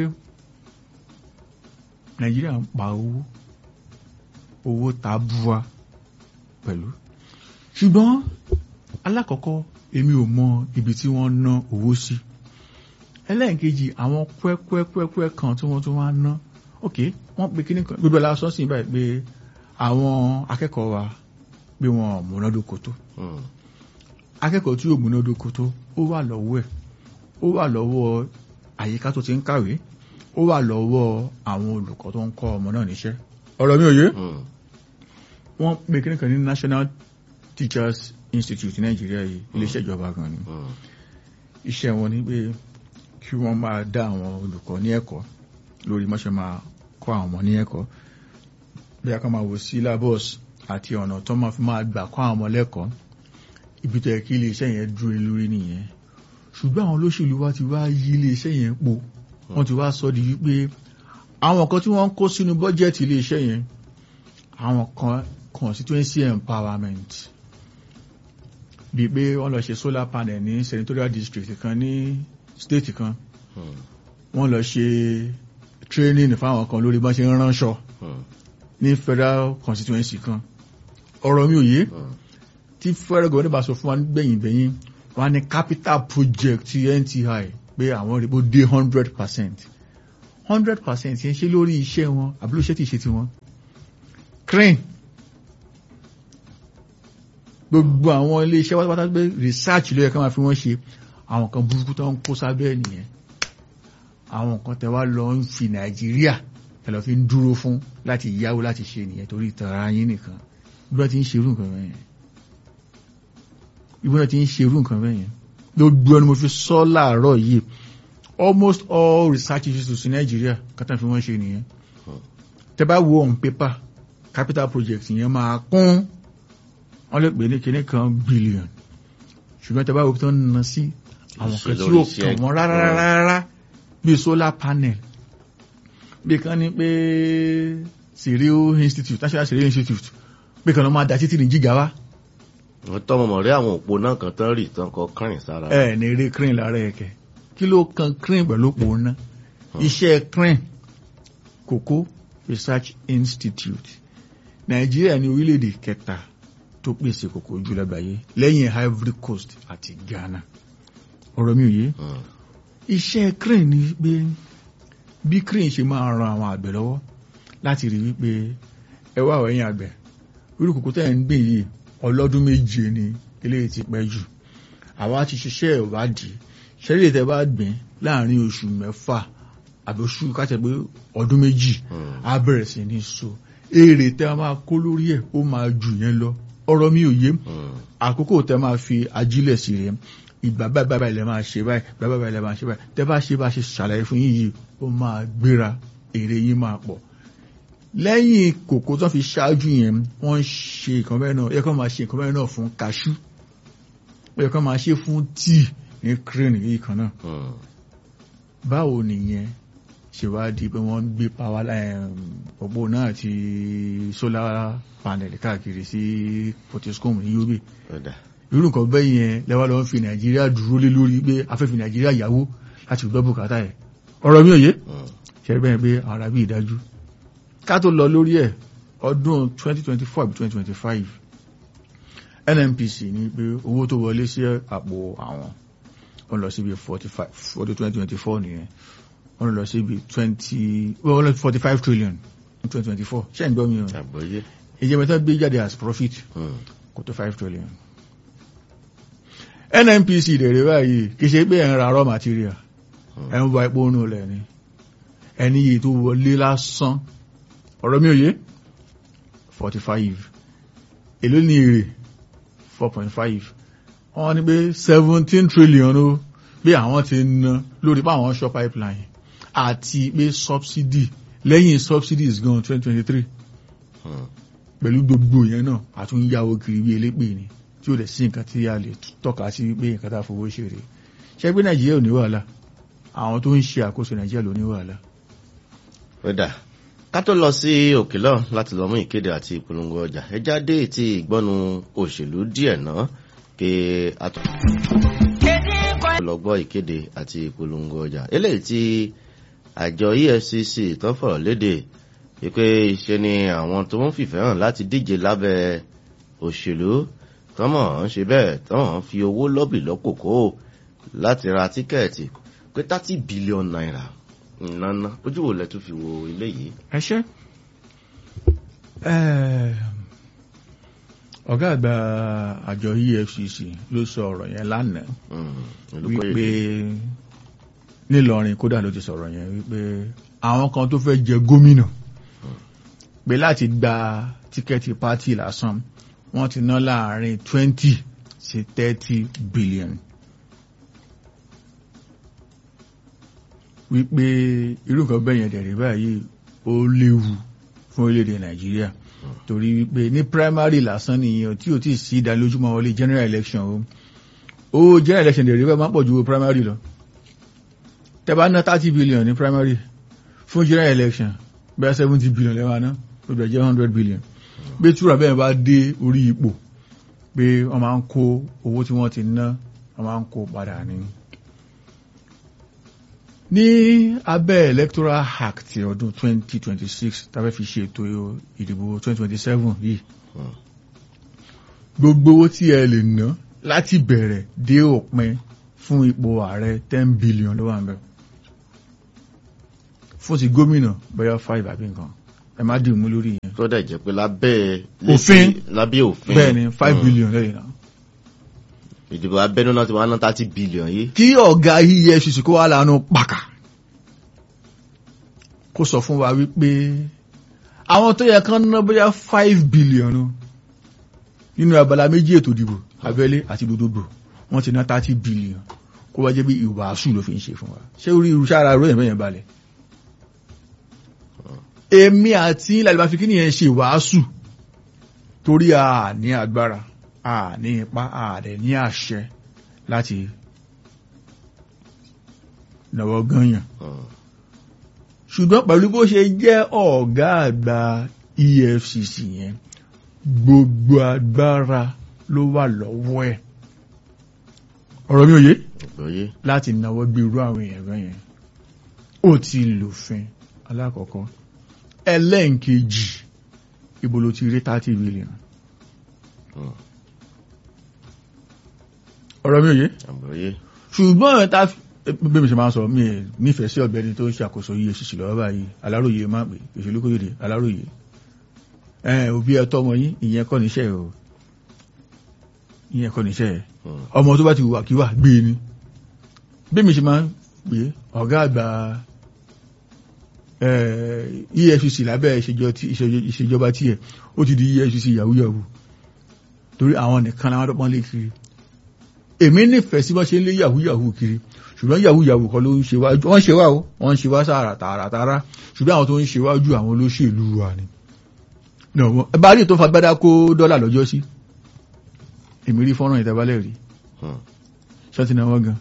nàìjíríà ń pa owó owó tabua pẹ̀lú. ṣùgbọ́n alákọ̀ọ́kọ́ èmi ò mọ ibi tí wọ́n ná owó sí. Si ẹlẹ́ẹ̀kejì àwọn kwẹ́kwẹ́kwẹ́kwẹ́ kan tí wọ́n tún wá ná ok wọ́n pe kíní kan gbogbo ẹ̀la sọ́sìn báyìí pé àwọn akẹ́kọ̀ọ́ wa pé wọn múnádóko tó akẹ́kọ̀ọ́ tí yóò múnádóko tó ó wà lọ́wọ́ ẹ̀ ó wà lọ́wọ́ àyíká tó ti ń kàwé ó wà lọ́wọ́ àwọn olùkọ́ tó ń kọ́ ọmọ náà níṣẹ́ ọ̀rọ̀ mi ò yé wọ́n pe kíní kan ní National Teachers Institute Nàìjíríà yìí iléeṣẹ́ ìjọba gan ni iṣẹ́ wọn ni pé kí wọ́n máa dá àwọn olùkọ́ ní ẹ̀kọ́ lórí mọ́ṣẹ́ máa kọ́ àwọn ọmọ ní ẹ̀kọ́ bí a kan máa wò syllabus àti ọ̀nà tó máa fi máa gbà kọ́ àwọn ọmọ lẹ́kọ̀ọ́ ibi tó yẹ kí iléeṣẹ́ yẹn dúró lórí nìyẹn ṣùgbọ́n àwọn olóṣèlú wa ti wá yí iléeṣẹ́ yẹn po wọ́n ti wá sọ di wípé àwọn kan tí wọ́n ń kó sínú bọ́jẹ́ẹ̀tì iléeṣẹ́ yẹn àwọn kan constituency empowerment bíi pé wọ́n lọ ṣe solar panel ní senatorial district kan ní state kan wọ́n lọ ṣe training fáwọn kan lórí bọ́n ṣe ń ránṣọ ní federal constituency kan ọ̀rọ̀ mi ò yé Mm. tí federal government bá sọ fún wa gbẹ̀yìn gbẹ̀yìn wọn á ní capital project ti NTI pé àwọn rẹ̀ bó dé hundred percent hundred percent yẹn ṣe lórí iṣẹ́ wọn àbí lóṣẹ́ tí ì ṣe ti wọn crane gbogbo àwọn ilé iṣẹ́ pátápátá pé research ló yẹ ká máa fi wọ́n ṣe àwọn kan burúkú tó ń kó sábẹ́ nìyẹn àwọn kan tẹ wá lọ ń fi Nàìjíríà ẹ lọ fi ń dúró fún láti yáwó láti ṣe nìyẹn torí ìtara yín nìkan bí wọ́n ti ń ṣerú nǹkan bẹ́ẹ̀ yẹn bí wọ́n ti ń ṣerú nǹkan bẹ́ẹ̀ yẹn gbogbo ẹni mo fi sọ láàárọ̀ yìí almost all research institutes in Nigeria kátà fi wọ́n ṣe nìyẹn tẹ bá wo on paper capital project yẹn máa kún wọ́n lè pè ní kinní kan billion ṣùgbọ́n tẹ bá wo tó ń ná sí àwọn kan tí ó kàn wọ́n rárá rárá rárá bíi solar panel bí kan ní pé Sirio Institute National Sirio Institute bí kan ló máa da títí ní gíga wá wọ́n tọ́ mọ̀mọ́ rí àwọn òpó náà kan tán rí tán kọ kárìn sára. ẹ ní eré crane lára ẹ̀kẹ́ kí ló kan crane pẹ̀lú òpó ná iṣẹ́ crane Cocoa Research Institute Nàìjíríà ní orílẹ̀-èdè kẹta tó pèsè kòkó jù lágbàáyé lẹ́yìn Ivory Coast àti Ghana ọ̀rọ̀ mi ò yé Mm. iṣẹ́ crane ni pé bí crane ṣe máa ran àwọn àgbẹ̀ lọ́wọ́ láti rí wípé ẹ wá ẹ̀yin àgbẹ̀ irú kòkó tẹ́ ẹ̀ ń gbìn yìí ọlọ́dún méje ni eléyìí ti pẹ́ jù àwa ti ṣiṣẹ́ ìwádìí ṣẹlẹ̀ tẹ́ bá gbìn láàrin oṣù mẹ́fà àbí oṣù káṣẹ pé ọdún méjì Mm. á bẹ̀rẹ̀ sí ní so èrè tẹ́ a máa kó lórí ẹ̀ ó máa jù yẹn lọ ọ̀rọ̀ mi ò yé Mm. àkókò tẹ́ máa fi ajílẹ̀ sí rẹ̀ ìgbà báyìí báyìí báyìí lẹ máa ṣe báyìí báyìí báyìí lẹ máa ṣe báyìí tẹ́ bá ṣe bá ṣe ṣàlàyé fún yín yìí ó máa gbéra èrè yín máa pọ̀ lẹ́yìn kòkó tó fi ṣáájú yẹn wọ́n ń ṣe nǹkan bẹ́ẹ̀ náà yẹ kó máa ṣe nǹkan bẹ́ẹ̀ náà fún kaṣú yẹ kó máa ṣe fún tíì ní crane yìí kan náà Mm. báwo nìyẹn ṣe wá di pé wọ́n ń gbé power line òpó náà àti solar panel káàkiri sí Potoskum ní Yobe Ọ̀dà. irú nǹkan bẹ́ẹ̀ yẹn lẹ́wọ́ lọ́wọ́ fi Nàìjíríà dúró lé lórí pé afẹ́fẹ́ Nàìjíríà yàwó láti gbọ́ bùkátà ẹ̀ ọ̀rọ̀ mi ò yé Mm. ṣe bẹ́ẹ̀ pé ara bí ìdájú ká tó lọ lórí ẹ̀ ọdún 2024 àbí 2025 NNPC ní pé owó tó wọlé sí àpò àwọn wọ́n lọ síbi 45 ọdún 2024 nìyẹn wọ́n lọ síbi 20 wọ́n lọ sí 45 trillion ní 2024 ṣé ń gbọ́ mi o Àgbọ́yé. ìjẹ́mẹ́ta gbé jáde as profit Mm. kò tó 5 trillion NNPC dẹ̀rẹ̀ báyìí kì í ṣe pé ẹ̀ ń ra raw material ẹ̀ ń wa epo nù lẹ̀ ni ẹni yìí tó wọlé lásán ọ̀rọ̀ mi ò yé 45 èló ní èrè 4.5 wọ́n ní pé 17 trillion ó pé àwọn ti ná lórí pé àwọn shop pipeline àti pé subsidy lẹ́yìn subsidies gan 2023 Mm. pẹ̀lú gbogbo yẹn náà àtúnyàwó kiri bí elépè ni tí ó dẹ̀ sí nǹkan tí a lè tọ́ka sí pé nǹkan tá a fowó ṣe rèé ṣé pé nàìjíríà ò ní wàhálà àwọn tó ń ṣe àkóso nàìjíríà ló ní wàhálà Ọ̀dà. ká tó lọ sí òkè lọ láti lọ mú ìkéde àti ìpolongo ọjà ẹ jáde ti ìgbọ́nu òṣèlú díẹ̀ náà kí a tó lọ gbọ́ ìkéde àti ìpolongo ọjà eléyìí tí àjọ EFCC tó fọ̀rọ̀ léde wípé ṣe ni àwọn tó ń fìfẹ́ hàn láti díje lábẹ́ òṣèlú tọ́mọ̀ ń ṣe bẹ́ẹ̀ tọ́mọ̀ ń fi owó lọ́bì lọ́kòkó láti ra tíkẹ́ẹ̀tì pé thirty billion naira ìnáná ojú wo lẹ tún fi wo ilé yìí. ẹ ṣe ọ̀gá àgbà àjọ EFCC ló sọ ọ̀rọ̀ yẹn lánàá wípé nílọrin kódà ló ti sọ̀rọ̀ yẹn wípé àwọn kan tó fẹ́ jẹ gómìnà pé láti gba tíkẹ́ẹ̀tì pátì lásán wọ́n ti ná láàrin twenty sí thirty billion. wípé irú nǹkan bẹ́ẹ̀ yẹn dẹ̀rẹ̀ báyìí ó léwu fún orílẹ̀-èdè nàìjíríà torí wípé ní primary lásán nìyẹn tí ò tí ì sí ìdánilójúmọ́ wọlé general election o ó general election dẹ̀rẹ̀ bẹ́ẹ̀ máa ń pọ̀ ju primary lọ tẹ́ bá ná thirty billion ní primary fún general election bẹ́ẹ̀ seventy billion lẹ́wọ̀n ná ó bẹ̀rẹ̀ jẹ́ hundred billion bí túrà bẹ́ẹ̀ bá dé orí ipò pé wọ́n máa ń kó owó tí wọ́n ti ná wọ́n máa ń kó padà ní ní abẹ́ electoral act ọdún 2026 tàbí fi ṣe ètò ìdìbò 2027 yìí gbogbo owó tí ẹ lè ná láti bẹ̀rẹ̀ dé òpin fún ipò ààrẹ ten billion ló wà ń bẹ̀ fún ti gómìnà bóyá five àbí nǹkan ẹ má dì mú lórí yẹn tó dẹ̀ jẹ́ pé lábẹ́ Òfin. lábẹ́ òfin bẹ́ẹ̀ ni five Mm. billion lẹ́yìn náà ìdìbò abẹ́nú náà ti wá ná thirty billion yìí kí ọ̀gá efcc kó wá lánàá pàkà kó sọ fún wa wípé àwọn tó yẹ kán ná bóyá five billion o, nínú abala méjì ètò ìdìbò abẹ́lé àti gbogbogbò wọ́n ti ná thirty billion kó wá jẹ́ bí ìwàásù ló fi ń ṣe fún wa ṣé orí irú sára ròyìn bẹ́yẹn balẹ̀ èmi àti ìlàlẹ́ fi kí nìyẹn ṣe ìwàásù torí a ní agbára a ní ipá a dẹ̀ ní àṣẹ láti nàwọ́ gányàn Mm. ṣùgbọ́n pẹ̀lú bó ṣe jẹ́ ọ̀gá àgbà EFCC yẹn gbogbo agbára ló wà lọ́wọ́ ẹ̀ ọ̀rọ̀ mi ò yé ìgbòye láti náwó gbé irú àwọn èèyàn bẹ́ẹ̀ yẹn ó ti lòfin alákọ̀ọ́kọ́ ẹlẹ́ǹkejì ibo ló ti rí thirty billion Mm. ọ̀rọ̀ mi ò yé ìgbòye ṣùgbọ́n ta bí mi ṣe máa ń sọ mi ẹ̀ nífẹ̀ẹ́ sí ọ̀gbẹ́ni tó ń ṣàkóso EFCC lọ́wọ́ báyìí aláròye máa pè ìṣèlú kóyèdè aláròye ẹ òbí ẹ tọmọ yín ìyẹn kọ́ níṣẹ́ o ìyẹn kọ́ níṣẹ́ ẹ Mm. ọmọ tó bá ti wà kíwà gbé ni bí mi ṣe máa ń pè é ọ̀gá àgbà eh, EFCC lábẹ́ ìṣèjọ- tí- ìṣèjọ- ìṣèjọba tiẹ̀ ó ti di EFCC yahoo yahoo torí àwọn nìkan làwọn tó pọ́n lé kiri èmi nífẹ̀ẹ́ sí bọ́ ṣe ń lé yahoo yahoo kiri ṣùgbọ́n yahoo yahoo kọ́ ló ń ṣe wá wọ́n ṣe wá o wọ́n ń ṣe wá sára tààràtàrà ṣùgbọ́n àwọn tó ń ṣe wá ju àwọn olóṣèlú wa ni No, wọ́n- ẹ bá rí tó fagbádá kó dọ́là lọ́jọ́ sí èmi rí fọ́nrán ìtẹ́bálẹ̀ rí Mm. ṣáàtì náwó gan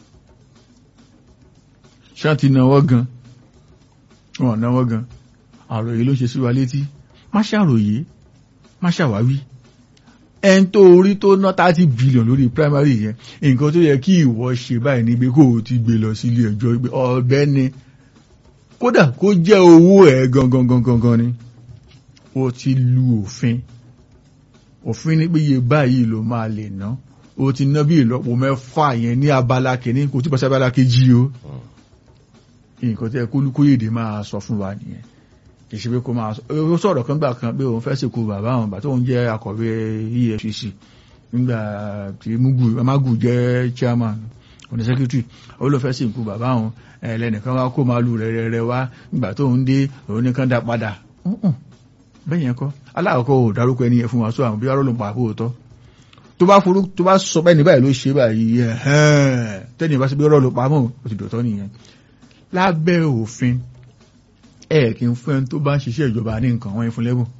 ṣáàtì náwó gan wọn náwó gan àròyé ló ṣe sí wa létí má ṣàròyé má ṣàwáwí ẹn tó orí tó ná thirty billion lórí primary yẹn nǹkan tó yẹ kí ìwọ ṣe báyìí ní pé kó o ti gbé lọ sí ilé ẹjọ́ pé ọ̀bẹ ni kódà kó jẹ́ owó ẹ̀ gangan gangan gan ni o ti lu òfin òfin ní pé iye báyìí ló máa lè ná o ti ná bí ìlọ́po mẹ́fà yẹn ní abala kìíní kò tí bọ́ sí abala kejì o nǹkan tí ẹ kólúkóyèdè máa sọ fún wa nìyẹn kì í ṣe pé kó máa sọ ó sọ̀rọ̀ kan gbà kan pé òun fẹ́ sìnkú bàbá àwọn bàtà òun jẹ́ akọ̀wé EFCC nígbà tí mugu magu jẹ́ chairman òní secretary ó ló fẹ́ sìnkú bàbá àwọn ẹlẹ́nìkan wá kó màálù rẹ̀ rẹ̀ wá nígbà tó ń dé òun nìkan dá padà Mm-mm. bẹ́ẹ̀ yẹn kọ́ aláàkọ́ ò dárúkọ ẹni yẹn fún wa sọ àwọn bí wàá rọ́lùpọ̀ àbò òótọ́ tó bá forú tó bá sọ bẹ́ẹ̀ ní báyìí ló ṣe báyìí ẹ̀hẹ́n tẹ́ni bá ṣe bí rọ́lùpọ̀ àmọ́ ó ti dọ̀tọ́ nìyẹn lábẹ́ òfin ẹ̀ kí n fún ẹni tó bá ń ṣiṣẹ́ ìjọba ní nǹkan wọ́n fún lẹ́bùn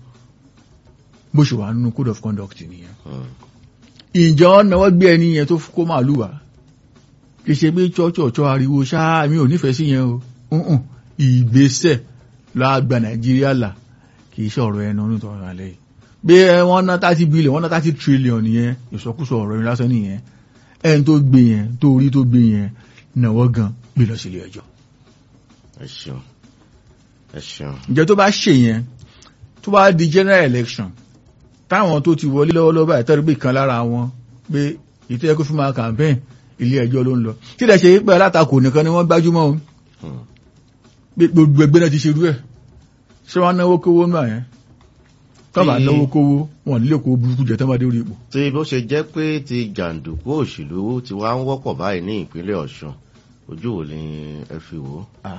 bó ṣe wà nínú code of conduct nìyẹn ìjọ náwó gbé ẹni yẹn tó kó màálù wá kì í ṣe pé chọ́chọ̀chọ́ ariwo ṣáá mi ò nífẹ̀ẹ́ sí yẹn o ǹǹ ìgbésẹ̀ láàgbà nàìjíríà là kì í ṣe ọ̀rọ̀ ẹnu ní ìtọ́rọ̀ alẹ́ yìí bí wọ́n ná thirty billion wọ́n ná thirty trillion yẹn ìsọkúsọ ọ̀rọ̀ yẹn lásán nìyẹn ẹni tó gbé yẹn tó rí tó gbé yẹn náwó gan gbé lọ sílé ẹjọ́ ẹ ṣeun ẹ ṣeun ǹjẹ́ tó bá ṣe yẹn tó bá di general election táwọn tó ti wọlé lọ́wọ́lọ́wọ́ báyìí tẹ́rù pé kan lára wọn pé ètò ẹ̀kọ́ fún máa campaign ilé ẹjọ́ ló ń lọ tí ìdẹ̀ ṣe pé alátakò nìkan ni wọ́n gbájúmọ́ o Hmm. pé gbogbo ẹgbẹ́ náà ti ṣerú ẹ̀ ṣé wọ́n náwó kówó náà yẹn tó bá Tí- náwó kówó wọn nílé kó burúkú jẹ tó bá dé orí ipò. tí bó ṣe jẹ́ pé ti jàǹdùkú òṣèlú ti wá ń wọ́pọ̀ báyìí ní ìpínlẹ̀ ọ̀ṣun ojú wo ni ẹ fi wò ó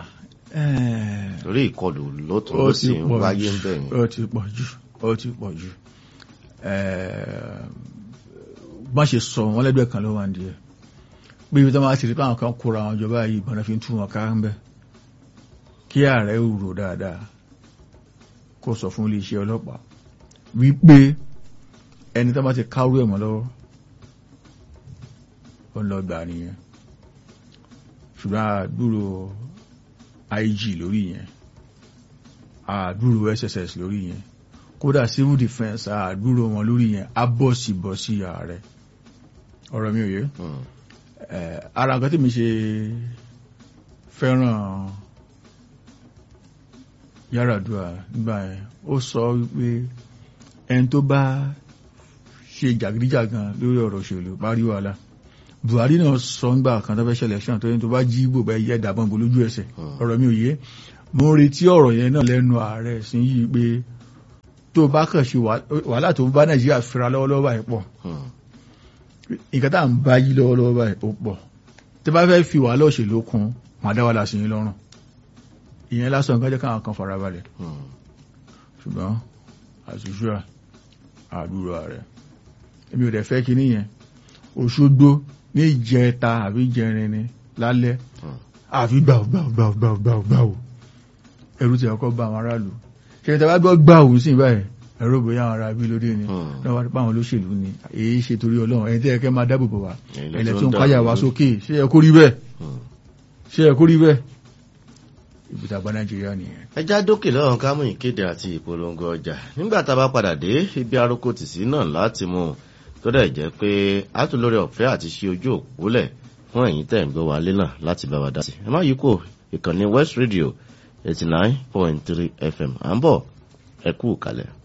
torí ìkọlù ló tún ló sì ń wáyé ń bẹ̀ yẹn. ó ti pọ̀ jù ó ti pọ̀ jù bá ṣe sọ wọn lẹ́gbẹ̀ẹ́ kan ló wà ní ẹ̀ bí ibi tó máa ti rí pé àwọn kan kóra àwọn ìjọba yìí ìbọn náà fi ń tú wọn ká ń bẹ̀ kí ààrẹ rò dáadáa kó sọ fún iléeṣẹ́ ọlọ́pàá wípé ẹni tó bá ti kárú ẹ̀ mọ́ lọ́wọ́ ó ń lọ gbà nìyẹn ṣùgbọ́n àdúrò IG lórí yẹn àdúrò SSS lórí yẹn kódà civil defence àdúrò wọn lórí yẹn abọ́sibọ́sí ààrẹ ọ̀rọ̀ mi ò yé Hmm. Eh, ara nǹkan tí mi ṣe fẹ́ràn Yar'Adua nígbà yẹn ó sọ wípé ẹni tó bá ṣe jàgídíjàgan lórí ọ̀rọ̀ òṣèlú parí wàhálà buhari náà sọ ń gbà kan tó fẹ́ ṣẹlẹ̀ ṣàn tó yẹn tó bá jí gbò bá yẹ dàbọn bò lójú ẹsẹ̀ ọ̀rọ̀ mi ò yé mo ń retí ọ̀rọ̀ yẹn náà lẹ́nu ààrẹ sí yìí pé tó bá kàn ṣe wàhálà tó bá nàìjíríà fira lọ́wọ́lọ́wọ́ báyìí pọ̀ nǹkan tá à ń bá yí lọ́wọ́lọ́wọ́ báyìí ó pọ̀ tí bá fẹ́ fi wàhálà òṣèlú kún màá dá wàhálà sí yín lọ́rùn ìyẹn lásán nǹkan jẹ́ káwọn kan farabalẹ̀ ṣùgbọ́n àṣìṣúra àdúrà rẹ̀ èmi ò dẹ̀ fẹ́ kí níyẹn Òṣogbo ní ìjẹta àbí ìjẹrin ni lálẹ́ àfi gbàù gbàù gbàù gbàù gbàù gbàù ẹ̀rù ti ọkọ̀ bá àwọn aráàlú ṣe tẹ́ bá gbọ́ gbàù sí báyìí ẹ̀rọ bóyá àwọn ará bí lóde ni náà wá báwọn olóṣèlú ni èyí ṣe torí Ọlọ́run ẹni tí ẹ kẹ́ máa dáàbò bò wá ẹ̀lẹ́ tó ń káyà wá sókè ṣé ẹ kó rí bẹ́ẹ̀ ṣé ẹ kó rí bẹ́ẹ̀ ìbùtà bá Nàìjíríà nìyẹn. ẹja dókè lọ́rùn ká mú ìkéde àti ìpolongo ọjà nígbà tá a bá padà dé ibi aróko tìsí náà láti mú un tó dẹ̀ jẹ́ pé a tún lórí ọ̀fẹ́ àti ṣe ojú òpólẹ̀ fún ẹ̀yin tẹ̀ ń gbọ́ wa lé náà láti bá wa dá sí. ẹ má yí kò ìkànnì West Radio eighty nine point three FM à ń bọ̀ ẹ kú kalẹ̀.